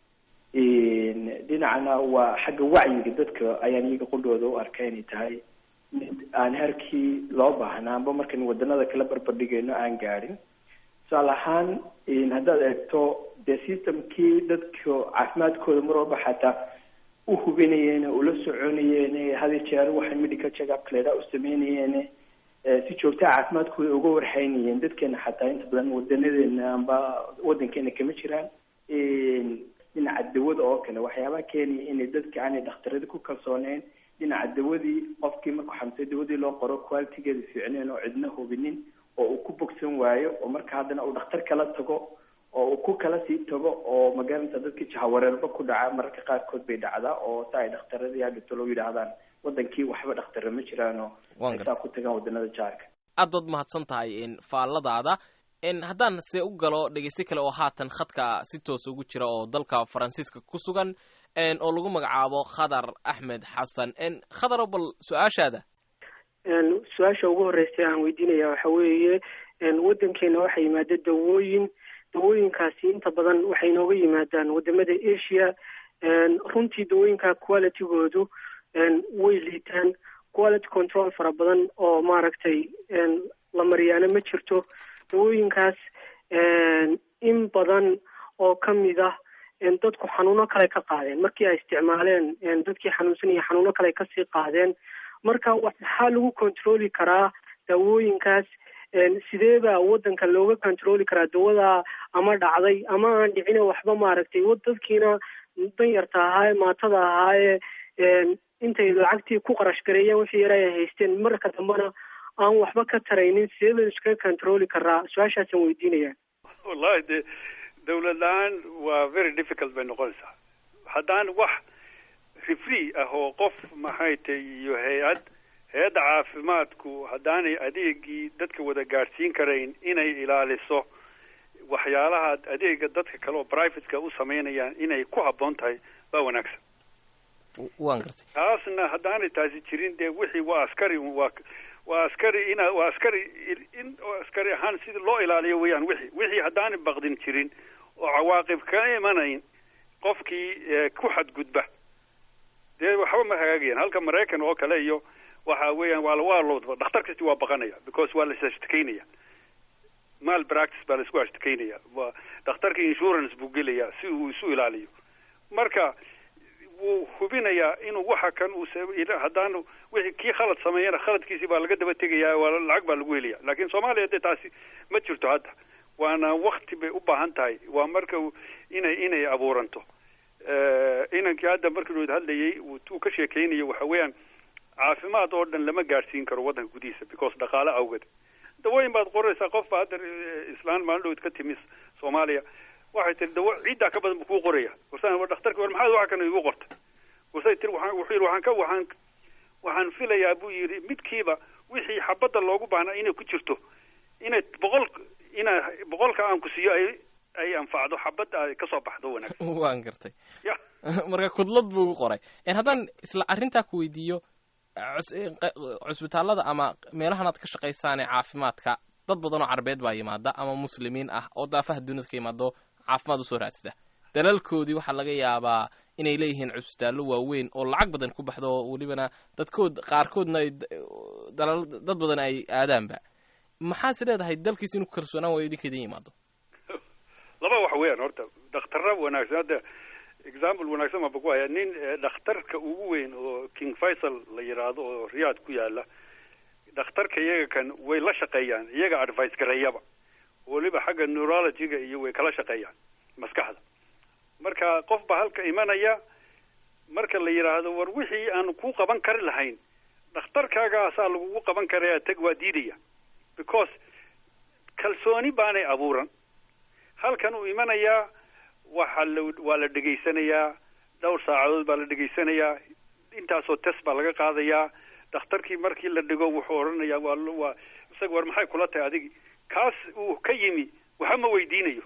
dhinacna waa xagga wacyiga dadka ayaan iyaga qudhooda u arka inay tahay mid aan heerkii loo baahnaa amba markan wadanada kala barbardhigayno aan gaadhin tusaale ahaan haddaad eegto dee systemkii dadka caafimaadkooda mar walba xataa u hubinayeen ula soconayeen hadi jeer waxay medical checkup leeda u sameynayeen si joogtaa caafimaadkooda uga warhaynayeen dadkeena xataa inta badan wadanadeena amba wadankeena kama jiraan dhinaca dawada oo kale waxyaabaha keenaya inay dadka aanay dhakhtarada ku kalsooneyn dhinaca dawadii qofkii markuu xamsay dawadii loo qoro qualitigeeda fiicneen oo cidna hubinin oo uu ku bogsan waayo oo marka haddana uu dhakhtar kala tago oo uu ku kala sii tago oo magaranaysa dadka jahawareerba ku dhaca mararka qaarkood bay dhacdaa oo sa ay dhakhtaradii hadhito loo yidhaahdaan wadankii waxba dhakhtara ma jiraan oo ay saa ku tagaan wadanada jaarka aad baad mahadsan tahay faalladaada haddaan se u galo dhegeyste kale oo haatan khadka si toos ugu jira oo dalka faransiiska ku sugan oo lagu magacaabo khadar axmed xasan khadaro bal su-aashaada su-aasha ugu horreysay aan weydiinaya waxa weeye waddankeena waxaa yimaada dawooyin dawooyinkaasi inta badan waxay inooga yimaadaan wadamada asia runtii dawooyinka qualitygoodu way liitaan quality control fara badan oo maaragtay la mariyaana ma jirto dawooyinkaas in badan oo kamid ah dadku xanuuno kale ka qaadeen markii ay isticmaaleen dadkii xanuunsanaya xanuuno kale kasii qaadeen marka waxaa lagu controli karaa dawooyinkaas sidee baa wadanka looga controli karaa dawada ama dhacday ama aan dhicine waxba maaragtay dadkiina danyarta ahaaye maatada ahaaye intay lacagtii ku qarash gareeyeen wixii yara ay haysteen marka dambena aan waxba ka taraynin sidee baynu iskaga controli karaa su-aashaasaan weydiinaya wallahi de dawlad la-aan waa very difficult bay noqonaysaa haddaan wax refree ah oo qof maxay tay iyo hay-ad hay-adda caafimaadku haddaanay adeegii dadka wada gaadhsiin karayn inay ilaaliso waxyaalaha adeega dadka kale oo privateka u sameynayaan inay ku habboon tahay baa wanaagsan waan gartay taasna haddaanay taasi jirin dee wixii waa askari waa waa askari ina waa askari in askari ahaan sida loo ilaaliyo weeyaan wixii wixii haddaanay baqdin jirin oo cawaaqib ka imanayn qofkii ku xadgudba dee waxba ma hagaagayaan halka maraykan oo kale iyo waxa weeyaan waa waa loo dhakhtar kasti waa baqanaya because waa la sashtakeynaya mal practice baa la isku ashtakeynaya waa dhakhtarka insurance buu gelayaa si uu isu ilaaliyo marka wuu hubinayaa inuu waxa kan uu haddaan wixii kii khalad sameeyana khaladkiisii baa laga daba tegayaa waa lacag baa lagu helaya laakiin soomaaliya dee taasi ma jirto hadda waana wakti bay u baahan tahay waa marka inay inay abuuranto inankii hadda markii uu hadlayay uu ka sheekeynayo waxa weeyaan caafimaad oo dhan lama gaadhsiin karo waddanka gudihiisa because dhaqaale awgeed dawooyin baad qoraysaa qof baa hadda islaan maalin dhowd ka timi soomaaliya waxay tiri dawo ciiddaa ka badan buu kuu qoraya warsaan war dhakhtarki war maxaad waxa kana igu qorta warsay tiri waxaan wuxuu yidhi waxaan ka waxaan waxaan filayaa buu yidhi midkiiba wixii xabadda loogu baahnaa inay ku jirto inay boqol ina boqolka aan ku siiyo ay ay anfacdo xabadda ay kasoo baxdo wanaagsan waan gartay ya marka kudlad buu ugu qoray haddaan isla arrintaa ku weydiiyo cusbitaallada ama meelahan aad ka shaqaysaanee caafimaadka dad badan oo carbeed baa yimaada ama muslimiin ah oo daafaha duniyada ka yimaado caafimaad usoo raadsada dalalkoodii waxaa laga yaabaa inay leeyihiin cusbitaallo waaweyn oo lacag badan ku baxdo oo welibana dadkood qaarkoodna ay dalal dad badan ay aadaanba maxaase leedahay dalkiis inuu kalsoonaan waayo idinka idin yimaado laba wax weeyaan horta dhakhtarra wanaagsan hadda example wanaagsan baan ku hayaa nin dhakhtarka ugu weyn oo king faisal la yidhaahdo oo riyaad ku yaala dhakhtarka iyaga kan way la shaqeeyaan iyaga advice gareeyaba weliba xagga neurologyga iyo way kala shaqeeyaan maskaxda marka qof baa halka imanaya marka la yidhaahdo war wixii aan ku qaban kari lahayn dhakhtarkaagaasaa lagugu qaban karaya tag waa diidaya because kalsooni baanay abuuran halkan uu imanayaa waxa la waa la dhegaysanayaa dhowr saacadood baa la dhegaysanayaa intaasoo test baa laga qaadayaa dhakhtarkii markii la dhigo wuxuu odhanayaa waa waa isaga war maxay kula tahay adigi kaas uu ka yimi waxa ma weydiinayo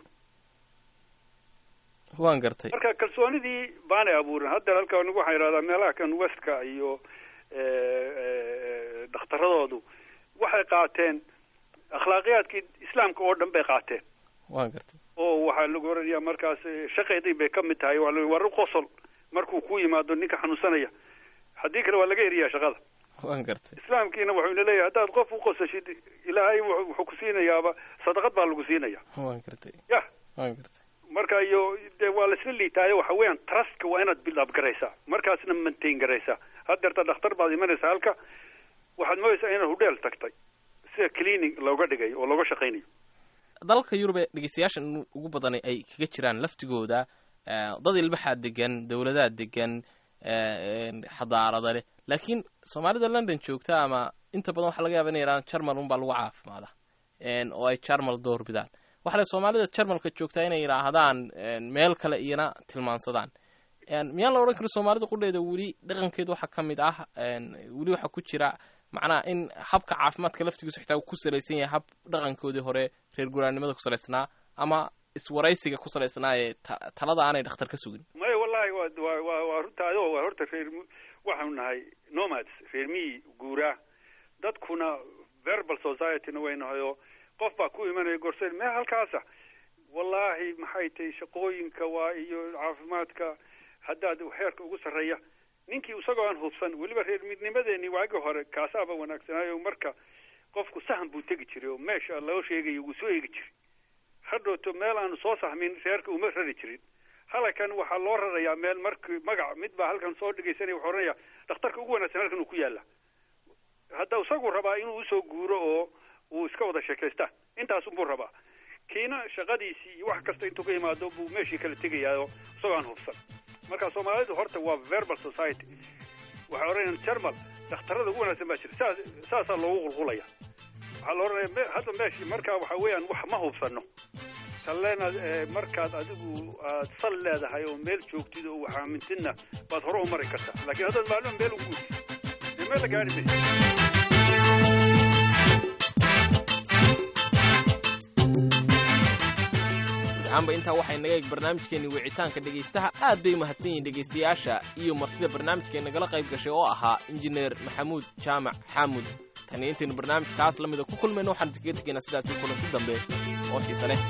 waan gartay marka kalsoonidii baanay abuurin hadda halkan waxaan idhahdaa meelaha kan westka iyo dhakhtaradoodu waxay qaateen akhlaaqiyaadkii islaamka oo dhan bay qaateen waan gartay oo waxaa lagu oranayaa markaas shaqeydii bay ka mid tahay waa la war u qosol markuu ku yimaado ninka xanuunsanaya haddii kale waa laga eriyaa shaqada waan gartay islaamkiina wuxuuna leeyahay haddaad qof u qosashid ilaahay wuxuu ku siinayaaba sadaqad baa lagu siinaya waan gartay ya waan gartay marka iyo dee waa laisla liitaayo waxa weeyaan trustka waa inaad build up garaysaa markaasna maintain garaysaa haddeerta dhakhtar baad imanaysaa halka waxaad moodaysaa inaad hudheel tagtay sida cleaning looga dhigay oo looga shaqaynayo dalka yurub ee dhegeystayaashan ugu badan ay kaga jiraan laftigooda dad ilbaxaa degan dowladaa degan xadaarada leh laakiin soomaalida london joogta ama inta badan waxaa laga yaba inay yidhahdaan jarmal unbaa lagu caafimaada oo ay jarmal door bidaan waxa le soomaalida jarmalka joogtaa inay yidhaahdaan meel kale iyana tilmaansadaan miyaan la odhan karo soomaalida qudheeda weli dhaqankeeda waxaa ka mid ah weli waxaa ku jira macnaha in habka caafimaadka laftigiisu xitaa uu ku salaysan yahay hab dhaqankoodii hore reer guraannimada ku salaysnaa ama iswaraysiga ku salaysnaa ee talada aanay dhakhtar ka sugin maya wallahi wa wa wa waa runta adoo waa horta reer waxaanu nahay nomads reer miyi guuraa dadkuna verbal societyna way nahay oo qof baa ku imanaya gorseen mee halkaasa wallaahi maxay tahay shaqooyinka waa iyo caafimaadka haddaad heerka ugu sarreeya ninkii isagoo aan hubsan weliba reer midnimadeeni waagii hore kaasaaba wanaagsanaayo marka qofku sahan buu tegi jiray oo meesha loo sheegayo wuu soo eegi jiray hadhowto meel aanu soo sahmin reerka uma rari jirin halkan waxaa loo rarayaa meel markii magac mid baa halkan soo dhegaysanaya wuxuu oranaya dhakhtarka ugu wanaagsan halkan uu ku yaala hadda isagu rabaa inuu usoo guuro oo uu iska wada sheekaystaan intaas unbuu rabaa kiina shaqadiisii iyo wax kasta intuu ka yimaado buu meeshii kala tegayaayo isagoo aan hubsan marka soomaalidu horta waa verbal society waxay odhanayaan jarmal dhakhtarada ugu wanaagsan baa jira saas saasaa loogu qulqulaya waxaa la odhanaya hadda meeshii markaa waxa weeyaan wax ma hubsano talleenaad markaad adigu aad sal leedahay oo meel joogtid oo wax aamintidna baad hore u mari kartaa laakiin haddaad maalmo meel u guurtid dee meel la gaari maysa amba intaa waxay naga eeg barnaamijkeenni wicitaanka dhegaystaha aad bay umahadsan yihiin dhegaystayaasha iyo martida barnaamijkeen nagala qayb gashay oo ahaa injineer maxamuud jaamac xaamud tan iyo intaynu barnaamijkaas la mida ku kulmayno waxaan kaga tegaynaa sidaasi kulanti dambe oo xiise leh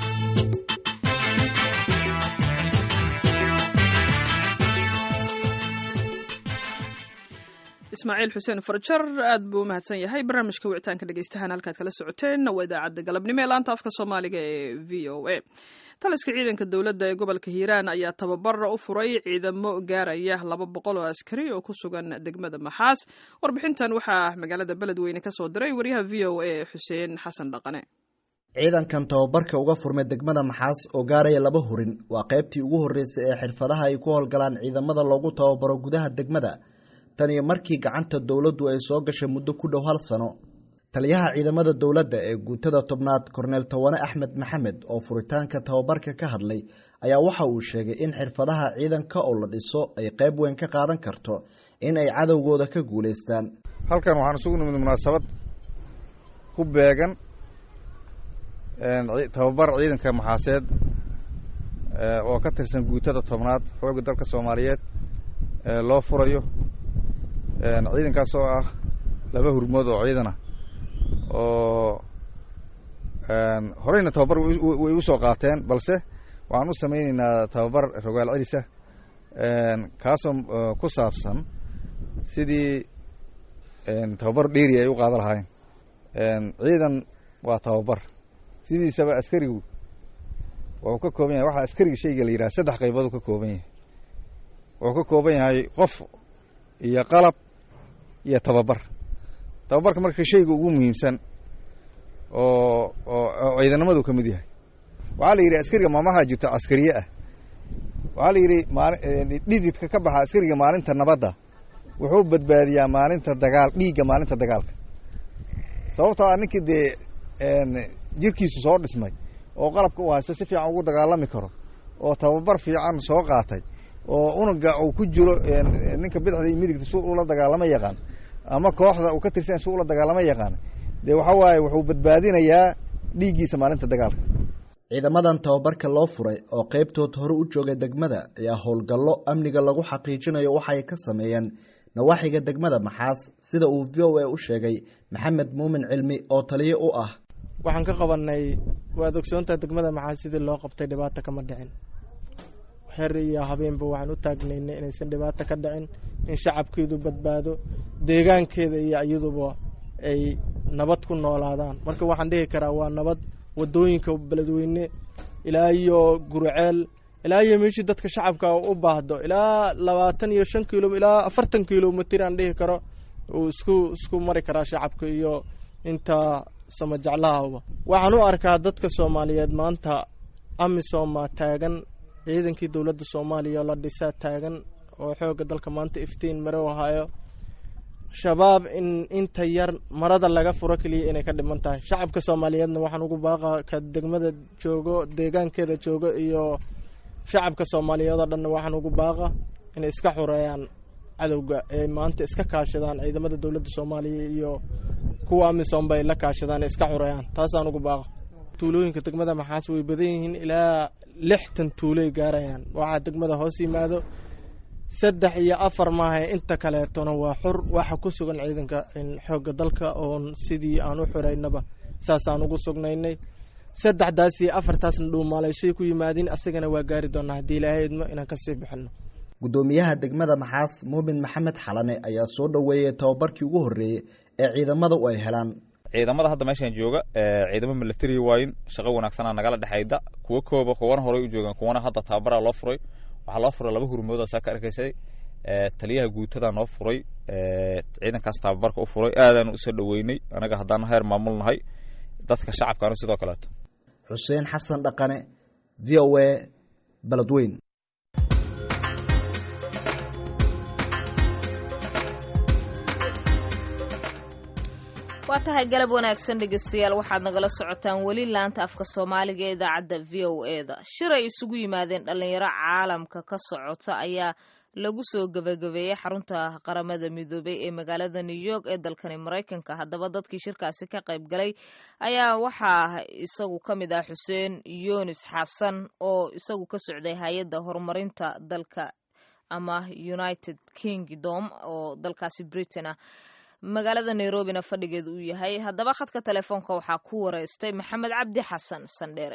ismaaciil xuseen farjar aad buu u mahadsan yahay barnaamijka wicitaanka dhegeystahaan halkaad kala socoteen waa idaacadda galabnimo ee laanta afka soomaaliga ee v o a taliska ciidanka dowladda ee gobolka hiiraan ayaa tababar u furay ciidamo gaaraya laba boqol oo askari oo ku sugan degmada maxaas warbixintan waxaa magaalada beledweyne kasoo diray wariyaha v o a xuseen xasan dhaqane ciidankan tababarka uga furmay degmada maxaas oo gaaraya laba hurin waa qaybtii ugu horreysay ee xirfadaha ay ku howlgalaan ciidamada loogu tababaro gudaha degmada tan iyo markii gacanta dowladdu ay soo gashay muddo ku dhow hal sano taliyaha ciidamada dowladda ee guutada tobnaad korneel tawane axmed maxamed oo furitaanka tababarka ka hadlay ayaa waxa uu sheegay in xirfadaha ciidanka oo la dhiso ay qayb weyn ka qaadan karto in ay cadowgooda ka guulaystaan halkan waxaan isugu nimid munaasabad ku beegan tababar ciidanka maxaaseed oo ka tirsan guutada tobnaad xoogga dalka soomaaliyeed loo furayo ciidankaas oo ah laba hurmood oo ciidana oo horeyna tababar way u soo qaateen balse waxaan u sameyneynaa tababar rogaal celisa kaasoo ku saabsan sidii tababar dheeri ay u qaada lahaayeen ciidan waa tababar sidiisaba askarigu wuxuu ka kooban yahay waxaa askariga shayga la yidhaha saddex qaybood uu ka kooban yahay wuxuu ka kooban yahay qof iyo qalab iyo tababar tababarka marka shayga ugu muhiimsan oo oo ciidanimadu ka mid yahay waxaa la yidhi askariga maamaha jirto caskariye ah waxaa la yidhi maali dhididka ka baxa askariga maalinta nabadda wuxuu badbaadiyaa maalinta dagaal dhiigga maalinta dagaalka sababtoo ah ninkii dee jirkiisu soo dhismay oo qalabka uu haysto si fiican ugu dagaalami karo oo tababar fiican soo qaatay oo unuga uu ku jiro ninka bidixda iyo midigta si ula dagaalama yaqaan ama kooxda uu ka tirsan si ula dagaalama yaqaan dee waxa waaye wuxuu badbaadinayaa dhiiggiisa maalinta dagaalka ciidamadan tababarka loo furay oo qaybtood hore u joogay degmada ayaa howlgallo amniga lagu xaqiijinayo waxay ka sameeyeen nawaaxiga degmada maxaas sida uu v o a u sheegay maxamed muumin cilmi oo taliyo u ah waxaan ka qabanay waad ogsoontaha degmada maxaas sidii loo qabtay dhibaata kama dhicin xer iyo habeenba waxaan u taagnaynay inaysan dhibaato ka dhicin in shacabkeedu badbaado deegaankeeda iyo iyaduba ay nabad ku noolaadaan marka waxaan dhihi karaa waa nabad wadooyinka beledweyne ilaa iyo gurceel ilaa iyo meeshii dadka shacabka u baahdo ilaa labaatan iyo shan kilo ilaa afartan kilomitr aan dhihi karo uu isku isku mari karaa shacabka iyo inta samajeclahaba waxaan u arkaa dadka soomaaliyeed maanta amisoma taagan ciidankii dowladda soomaaliya la dhisaa taagan oo xooga dalka maanta iftiin mare u hayo shabaab in inta yar marada laga furo keliya inay ka dhiman tahay shacabka soomaaliyeedna waxaan ugu baaqa ka degmada joogo deegaankeeda joogo iyo shacabka soomaaliyeed oo dhanna waxaan ugu baaqa inay iska xoreeyaan cadowga ee maanta iska kaashadaan ciidamada dowladda soomaaliya iyo kuwa amisoomba ay la kaashadaan iska xoreeyaan taasaan ugu baaqa tuulooyinka degmada maxaas way badan yihiin ilaa lixtan tuuloy gaarayaan waxaa degmada hoos yimaado saddex iyo afar maaha inta kaleetona waa xur waxa ku sugan ciidanka xoogga dalka oon sidii aan u xoreynaba saasaan ugu sugnaynay saddexdaas iyo afartaasna dhuumaalayshay ku yimaadiin asagana waa gaari doonaa haddii ilaahay idmo inaan kasii bixino guddoomiyaha degmada maxaas muumin maxamed xalane ayaa soo dhoweeyey tababarkii ugu horreeyey ee ciidamada u ay helaan ciidamada hadda meeshaan jooga ciidamo milatary waayin shaqo wanaagsanaa nagala dhexayda kuwa kooba kuwana horey u joogaan kuwana hadda tababaraa loo furay waxaa loo furay laba hurmoodaa saa ka arkaysay taliyaha guutadaa noo furay ciidankaas tababarka u furay aadaanu usoo dhoweynay anaga haddaan heer maamul nahay dadka shacabkaana sidoo kaleeto xuseen xasan dhaqane v o a beledweyn waa tahay galab wanaagsan dhegeystayaal waxaad nagala socotaan weli laanta afka soomaaliga ee idaacadda v o e da shir ay isugu yimaadeen dhallinyaro caalamka ka socota ayaa lagu soo gebagabeeyey xarunta qaramada midoobay ee magaalada new york ee dalkani maraykanka haddaba dadkii shirkaasi ka qayb galay ayaa waxaa isagu ka mid ah xuseen yunis xasan oo isagu ka socday hay-adda horumarinta dalka ama united kingdom oo dalkaasi britain ah magaalada nairobina fadhigeedu uu yahay haddaba khadka telefoonka waxaa ku wareystay maxamed cabdi xasan sandheere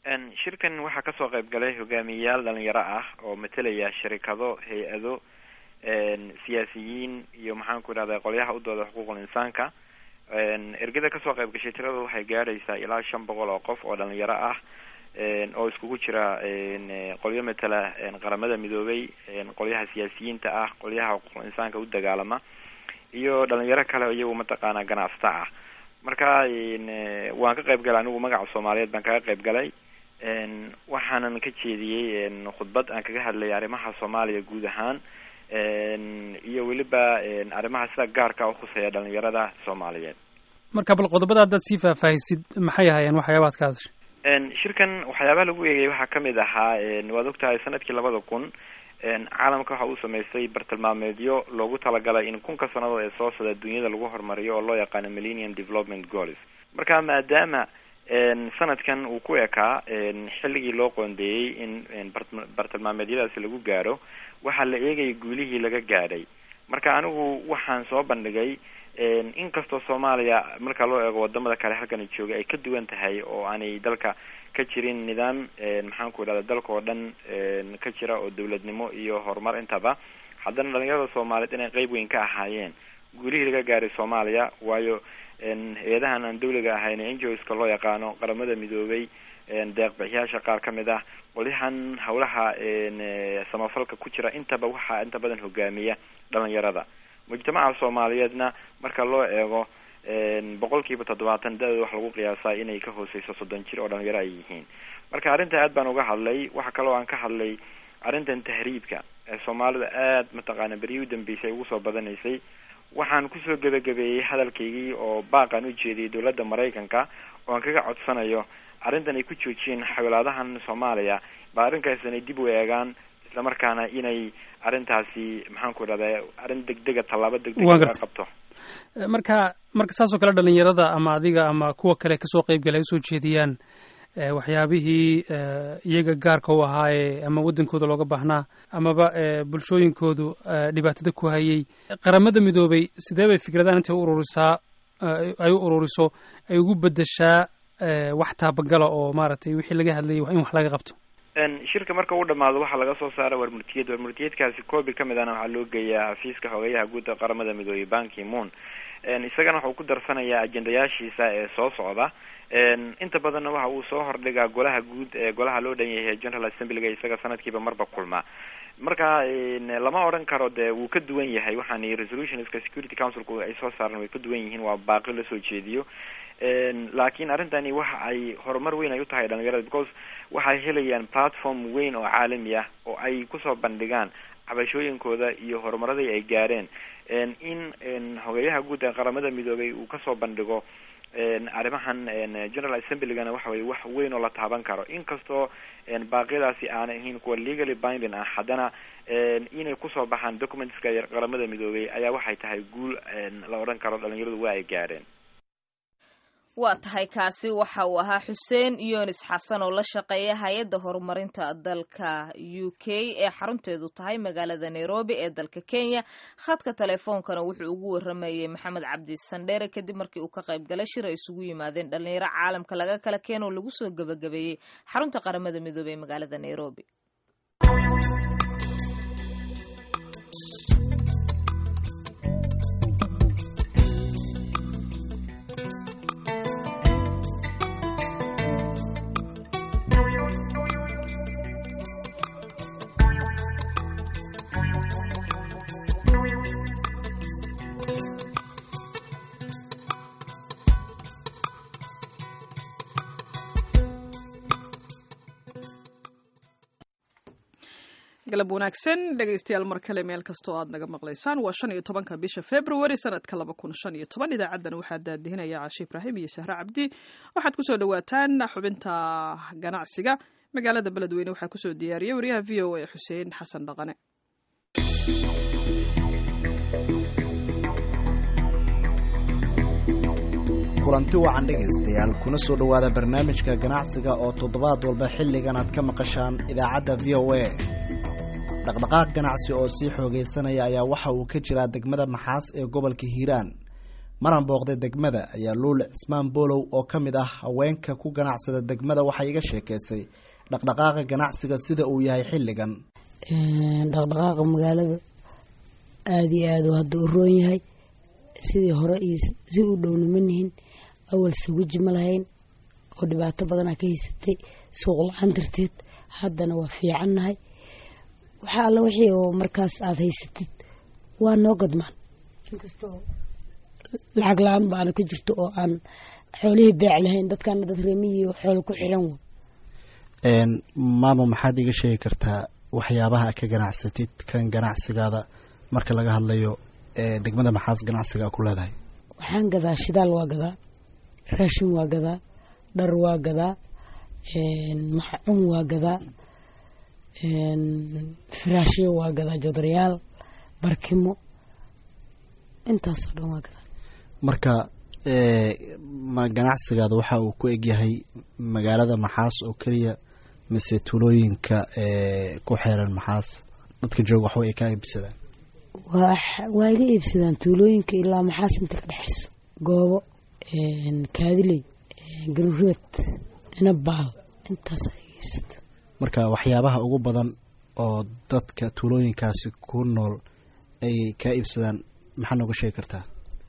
shirkan waxaa kasoo qayb galay hogaamiyeyaal dhalinyaro ah oo matelaya sharikado hay-ado siyaasiyiin iyo maxaan ku idhahda qolyaha u dooda xuquuqul insaanka ergada kasoo qayb gashay tirada waxay gaadhaysaa ilaa shan boqol oo qof oo dhalinyaro ah oo iskugu jira qolyo matala qaramada midoobay qolyaha siyaasiyiinta ah qolyaha xuquuqul insaanka u dagaalama iyo dhalinyaro kale iyagu mataqaana ganacsata ah marka waan ka qayb galay anigu magaca soomaaliyeed baan kaga qayb galay waxaanan ka jeediyey khudbad aan kaga hadlay arrimaha soomaaliya guud ahaan iyo weliba arrimaha sida gaarka ukhuseeya dhalinyarada soomaaliyeed marka bal qodobada haddaad sii faahfaahisid maxay ahaayeen waxyaabaad ka hadashay shirkan waxyaabaha lagu eegayay waxaa kamid ahaa waad ogtahay sanadkii labada kun caalamka waxa uu samaystay bartilmaameedyo loogu talagalay in kunka sannadood ee soo socda dunyada lagu horumariyo oo loo yaqaano millennium development goals marka maadaama sanadkan uu ku ekaa xilligii loo qoondeeyey in bartilmaameedyadaasi lagu gaadho waxaa la eegayay guulihii laga gaadhay marka anigu waxaan soo bandhigay inkastoo soomaaliya marka loo eego wadamada kale halkani jooga ay ka duwan tahay oo aanay dalka ka jirin nidaam maxaan ku idhahda dalka oo dhan ka jira oo dawladnimo iyo horumar intaba haddana dhalinyarada soomaaliyeed inay qeyb weyn ka ahaayeen guulihii laga gaaray soomaaliya waayo hay-adahan aan dawliga ahayn n g o ska loo yaqaano qaramada midoobay deeq bixiyaasha qaar ka mid ah qolyahan hawlaha samafalka ku jira intaba waxaa inta badan hogaamiya dhalinyarada mujtamaca soomaaliyeedna marka loo eego boqol kiiba toddobaatan da-dooda waxa lagu qiyaasaa inay ka hooseyso soddon jir oo dhalinyaro ay yihiin marka arrinta aad baan uga hadlay waxa kaloo aan ka hadlay arrintan tahriibka ee soomaalida aad mataqaana beryihii u dambeysay ugu soo badanaysay waxaan kusoo gebagabeeyey hadalkaygii oo baaqan u jeediyay dowladda maraykanka oo aan kaga codsanayo arrintan ay ku joojiyeen xawilaadahan soomaaliya bal arrinkaas inay dib u eegaan islamarkaana inay arrintaasi maxaan ku idhahda arrin degdega tallaabo degdeg laga qabto marka marka saasoo kale dhalinyarada ama adiga ama kuwa kale kasoo qeyb galay usoo jeediyaan waxyaabihii iyaga gaarka u ahaayee ama waddankooda looga baahnaa amaba bulshooyinkoodu dhibaatada ku hayay qaramada midoobay sidee bay fikradahan intay u ururisaa ay u ururiso ay ugu bedeshaa wax taabagala oo maaragtay wixii laga hadlayay in wax laga qabto shirka marka uu dhamaado waxaa laga soo saara warmurtiyad warmurtiyadkaasi koobi kamid ahna waxaa loo geeyaa xafiiska xogeyaha guud ee qaramada midoobey banki moon isagana waxau ku darsanayaa ajendayaashiisa ee soo socda inta badanna waxa uu soo hordhigaa golaha guud ee golaha loo dhan yahay general assemblyga isaga sanadkiiba marba kulma marka lama odhan karo dee wuu ka duwan yahay waxaan resolutionska security councilku ay soo saareen way ka duwan yihiin waa baaqi lasoo jeediyo laakiin arrintani waxa ay horumar weyn ay u tahay dhalinyarada because waxay helayaan platform weyn oo caalami ah oo ay kusoo bandhigaan cabashooyinkooda iyo horumaradii ay gaareen in hogeyaha guud ee qaramada midoobay uu kasoo bandhigo arrimahan general assemblygana waxa weye wax weyn oo la taaban karo inkastoo baaqyadaasi aanay ahayn kuwa legally binding ah haddana inay kusoo baxaan documentska qaramada midoobay ayaa waxay tahay guul la odhan karo dhalinyaradu waa ay gaadheen waa tahay kaasi waxa uu ahaa xuseen yunis xasan oo la shaqeeya hay-adda horumarinta dalka u k ee xarunteedu tahay magaalada nairobi ee dalka kenya khadka teleefoonkana wuxuu ugu waramayey maxamed cabdi sandheere kadib markii uu ka qayb galay shir ay isugu yimaadeen dhalinyaro caalamka laga kala keeno oo lagu soo gebagabeeyey xarunta qaramada midoobey ee magaalada nairobi galab wanaagsan dhegaystayaal mar kale meel kastoo aad naga maqlaysaan waa shan iyo tobanka bisha february sanadka laba kun shan iyo toban idaacadan waxaa daadihinaya cashe ibraahim iyo sahre cabdi waxaad kusoo dhawaataan xubinta ganacsiga magaalada beledweyne waxaa kusoo diyaariyay wariyaha v o a xuseen xasan dhaqane kulanti wacan dhegaystayaal kuna soo dhowaada barnaamijka ganacsiga oo toddobaad walba xilligan aad ka maqashaan idaacadda v o a dhaqdhaqaaq ganacsi oo sii xoogaysanaya ayaa waxa uu ka jiraa degmada maxaas ee gobolka hiiraan maran booqday degmada ayaa luul cismaan boolow oo ka mid ah haweenka ku ganacsada degmada waxay iga sheekaysay dhaqdhaqaaqa ganacsiga sida uu yahay xilligan dhaqdhaqaaqa magaalada aada iyo aad uu hadda u roon yahay sidii hore iyo si u dhowna ma nihin awal saguji ma lahayn oo dhibaato badanaa ka haysatay suuq la-aan darteed haddana waa fiicannahay waxaa alla wixii oo markaas aada haysatid waa noo gadmaan inkastoo lacag la-aan baana ka jirto oo aan xoolihii beec lahayn dadkaana dad reemiyiio xoolo ku xiran wa maama maxaad iga sheegi kartaa waxyaabaha ka ganacsatid kan ganacsigaada marka laga hadlayo degmada maxaas ganacsiga ku leedahay waxaan gadaa shidaal waa gadaa raashin waa gadaa dhar waa gadaa maxcun waa gadaa firaashyo waa gadaa jodaryaal barkimo intaasoo dhan waa gadaa marka ma ganacsigaada waxa uu ku egyahay magaalada maxaas oo keliya mise tuulooyinka ku xeeran maxaas dadka jooga waxba ay ka iibsadaan waa iga iibsadaan tuulooyinka ilaa maxaas inta ka dhexayso goobo kaadiley garureed inabaal intaas ay iga iibsato marka waxyaabaha ugu badan oo dadka tuulooyinkaasi ku nool ay ka iibsadaan maxaa nooga sheegi kartaa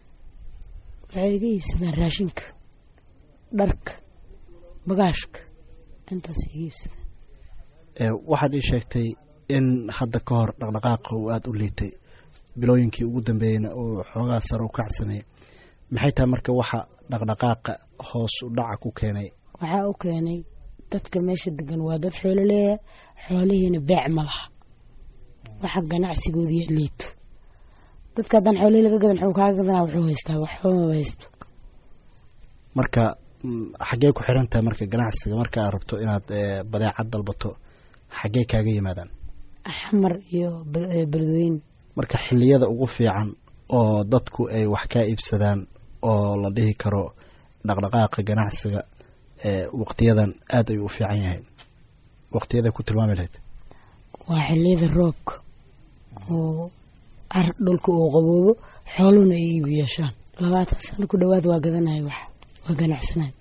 waxay iga iibsadaan raashinka dharka bagaashka intaas iga iibsadaan waxaad ii sheegtay in hadda ka hor dhaqdhaqaaqa uu aada u liitay bilooyinkii ugu dambeeyeyna uu xoogaa sare u kacsameeyey maxay tahay marka waxa dhaqdhaqaaqa hoos u dhaca ku keenay waxaa u keenay dadka meesha degan waa dad xoolo leeya xoolihiina beec ma laha waxa ganacsigoodiiya liito dadka haddaan xoolihii laga gadan xuu kaaga gadanaa wuxuu haystaa wax xoomaba haysto marka xaggee ku xiran tahay marka ganacsiga marka aad rabto inaad badeecad dalbato xaggee kaaga yimaadaan xamar iyo beledweyne marka xilliyada ugu fiican oo dadku ay wax kaa iibsadaan oo la dhihi karo dhaqdhaqaaqa ganacsiga waqtiyadan aada ayuu u fiican yahay waqtiyaday ku tilmaami lahayd waa xilliyada roobka oo ar dhulka uu qaboobo xooluhuna ay iibu yeeshaan labaatan sano ku dhowaad waa gadanaya wax waa ganacsanay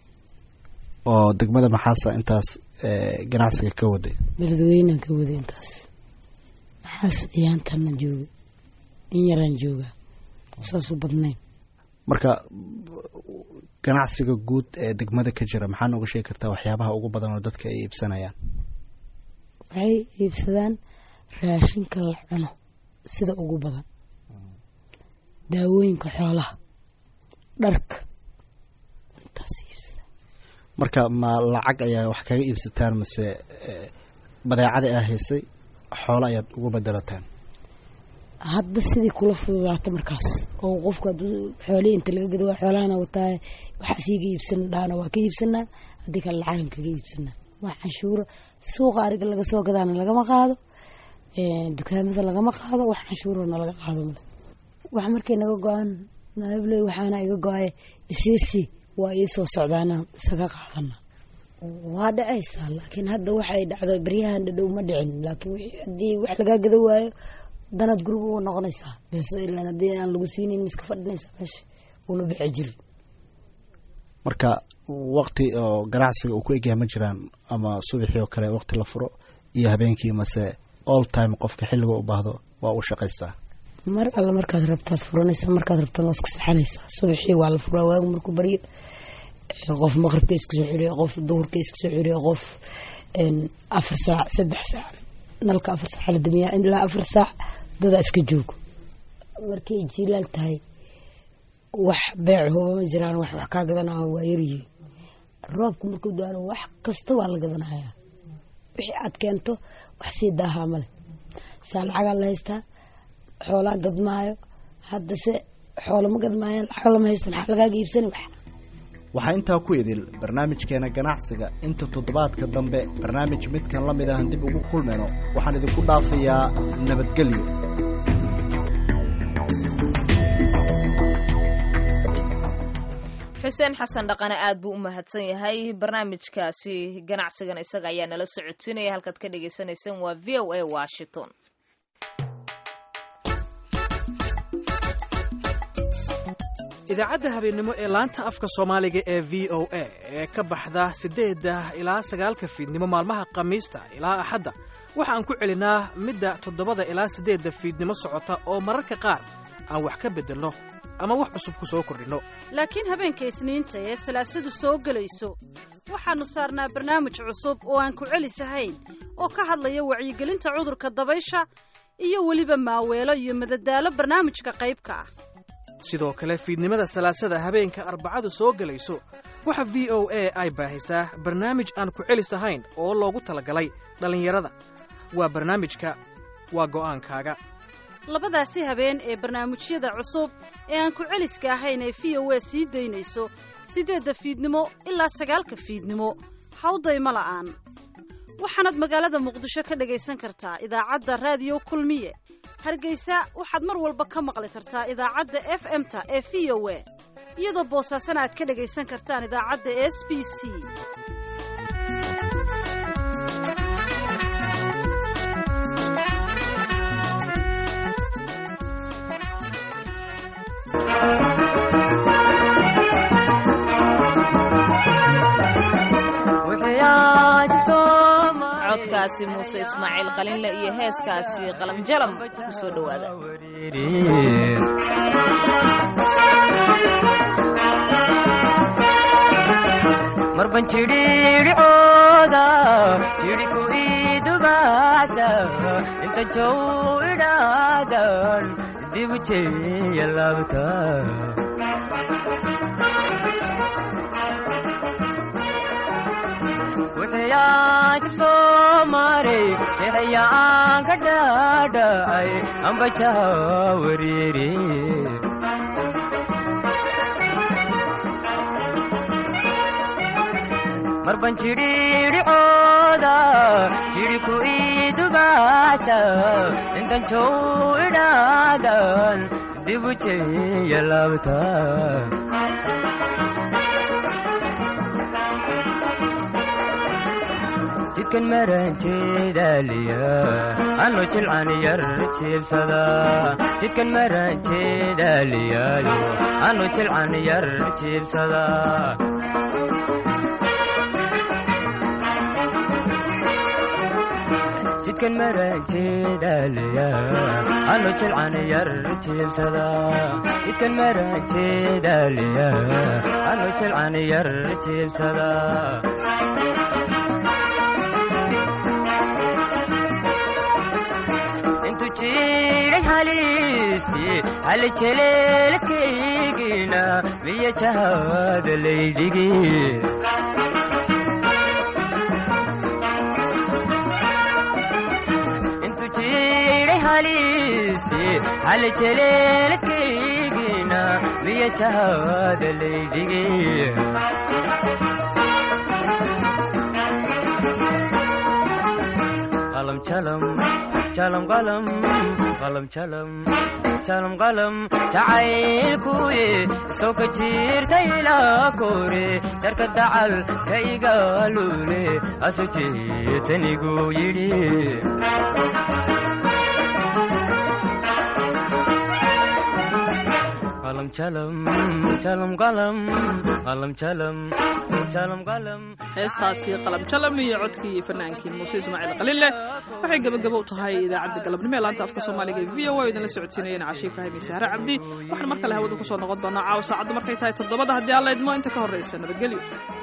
oo degmada maxaasa intaas ganacsiga ka waday beledweynan ka waday intaas maxaas iyaantanna jooga in yaraan joogaa saasuu badnayn marka ganacsiga guud ee degmada ka jira maxaa nooga sheegi kartaa waxyaabaha ugu badan oo dadka ay iibsanayaan waxay iibsadaan raashinka la cuno sida ugu badan daawooyinka xoolaha dharka intaas iibsadaan marka ma lacag ayaa wax kaga iibsataan mase badeecada aa haysay xoolo ayaad ugu bedelataan hadba sidii kula fududaato markaas oo qofku hadduu xoolihii inta laga gado waa xoolahana wataaye waxaas iiga iibsan dhaana waa ka iibsanaa haddii kale lacagan kaga iibsanaa waa canshuuro suuqa ariga laga soo gadaana lagama qaado dukaamada lagama qaado wax canshuurona laga qaado male wax markay naga go-aan naabley waxaana iga go-ay isiisi waa ii soo socdaana isaga qaadana waa dhacaysaa laakiin hadda waxay dhacdo baryahan dhadhow ma dhicin laakiin haddii wax lagaa gado waayo danaad guriga uga noqonaysaa bes ilaan haddii aan lagu siinin miska fadhinaysaa meesha ula bixi jiri marka waqti oo ganacsiga uu ku egyahay ma jiraan ama subaxii oo kale waqti la furo iyo habeenkii mase all time qofka xilliga u baahdo waa u shaqaystaa mar alle markaad rabtaad furanaysaa markaad rabtaad waa iska saxanaysaa subaxii waa la furaa waagu markuu baryo qof maqribka iska soo xiriyo qof duhurka iska soo xiriyo qof afar saac saddex saac nalka afar saac la damiyaa ilaa afar saac dadaa iska joogo markay jiilaal tahay wax beecaho ma jiraan wax wax kaa gadanaa waa yaryihiin roobka markuu daano wax kasta waa la gadanayaa wixii aad keento wax sii daahaa male saa lacagaa la haystaa xoolaa gadmaayo haddase xoolo ma gadmaayaan lacag lama haysta maxaa lagaaga iibsani wax waxaa intaa ku idil barnaamijkeena ganacsiga inta toddobaadka dambe barnaamij midkan la mid ahan dib ugu kulmayno waxaan idinku dhaafayaa nabadgelyo xuseen xasan dhaqane aad buu u mahadsan yahay barnaamijkaasi ganacsigan isaga ayaa nala socodsiinaya halkaad ka dhagaysanaysaan waa v o a washington idaacadda habeennimo ee laanta afka soomaaliga ee v o a ee ka baxda siddeedda ilaa sagaalka fiidnimo maalmaha khamiista ilaa axadda waxaan ku celinaa midda toddobada ilaa siddeedda fiidnimo socota oo mararka qaar aan wax ka beddelno ama wax cusub ku soo kordhinno laakiin habeenka isniinta ee salaasadu soo gelayso waxaannu saarnaa barnaamij cusub oo aan ku celisahayn oo ka hadlaya wacyigelinta cudurka dabaysha iyo weliba maaweelo iyo madadaalo barnaamijka qaybka ah sidoo kale fiidnimada salaasada habeenka arbacadu soo gelayso waxa v o a ay baahisaa barnaamij aan ku celis ahayn oo loogu talagalay dhallinyarada waa barnaamijka waa go'aankaaga labadaasi habeen ee barnaamijyada cusub ee aan ku celiska ahayn ee v o a sii daynayso siddeedda fiidnimo ilaa sagaalka fiidnimo hawdayma la'aan waxaanaad magaalada muqdisho ka dhagaysan kartaa idaacadda raadiyo kulmiye hargeysa waxaad mar walba ka maqli kartaa idaacadda f m-ta ee v o a iyadoo boosaasana aad ka dhagaysan kartaan idaacadda s b c codkaasi muuse ismaaciil qalinle iyo heeskaasi qalamjalam ku soo dhowaada marban jidhiidhicooda jidhiku idugaasa inta jow idhaadan dibu jeeya laabta jibsoomare jeexayaan ka dhaadhacay ambajaha wariiri marban jidhiidhicooda jidhiku idugaasa intan jow idhaadan dibu jeeya laabta jidkan maranjeedaaliya ano jilcan yar jiibsada jidkan maranjeedaaliyaayo ano jilcan yar jiibsada jidkan maranjeedaaliya ano jilcan yar jiibsada jidkan maranjeedaaliya ano jilcan yar jiibsada halejeleelkaygina miya jahada laydhigi intu jiray halisti halejeleelkaygina miya jahada laydhigi qalam jalam jalam qalam qalam jalam jalam qalam jacaylkuye soo ka jirta ilaa kore jarka dacal ka igaalule asu jeetanigu yidhi qalam jalam jalam qalam qalam jalam jalam qalam heestaasi qalamjalam iyo codkii fanaankii muuse ismaaciil qalile waxay gebagabo u tahay idaacadda galabnimo ee laanta afka soomaaliga ee v o a idinla socodsiinayeen cashiif ibraahim iyo sahre cabdi waxaan mar kale hawada kusoo noqon doonaa caawa saacaddu markay tahay toddobada haddii alla idmo inta ka horraysa nabadgelyo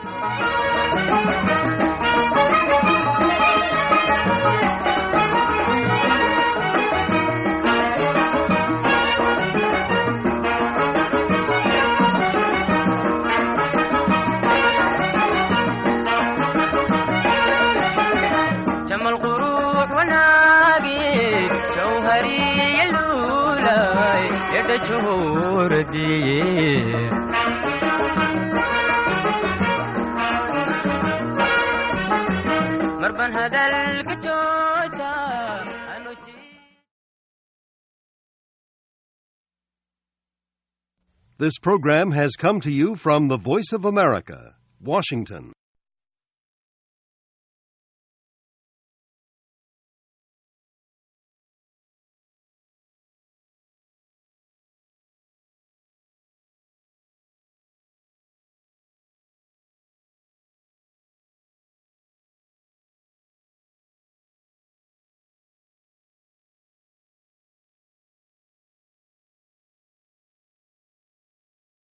جمال قروح وناقي جوهري اللولاي يد جهور دي مربن هذا الكتوتا This program has come to you from the Voice of America, Washington.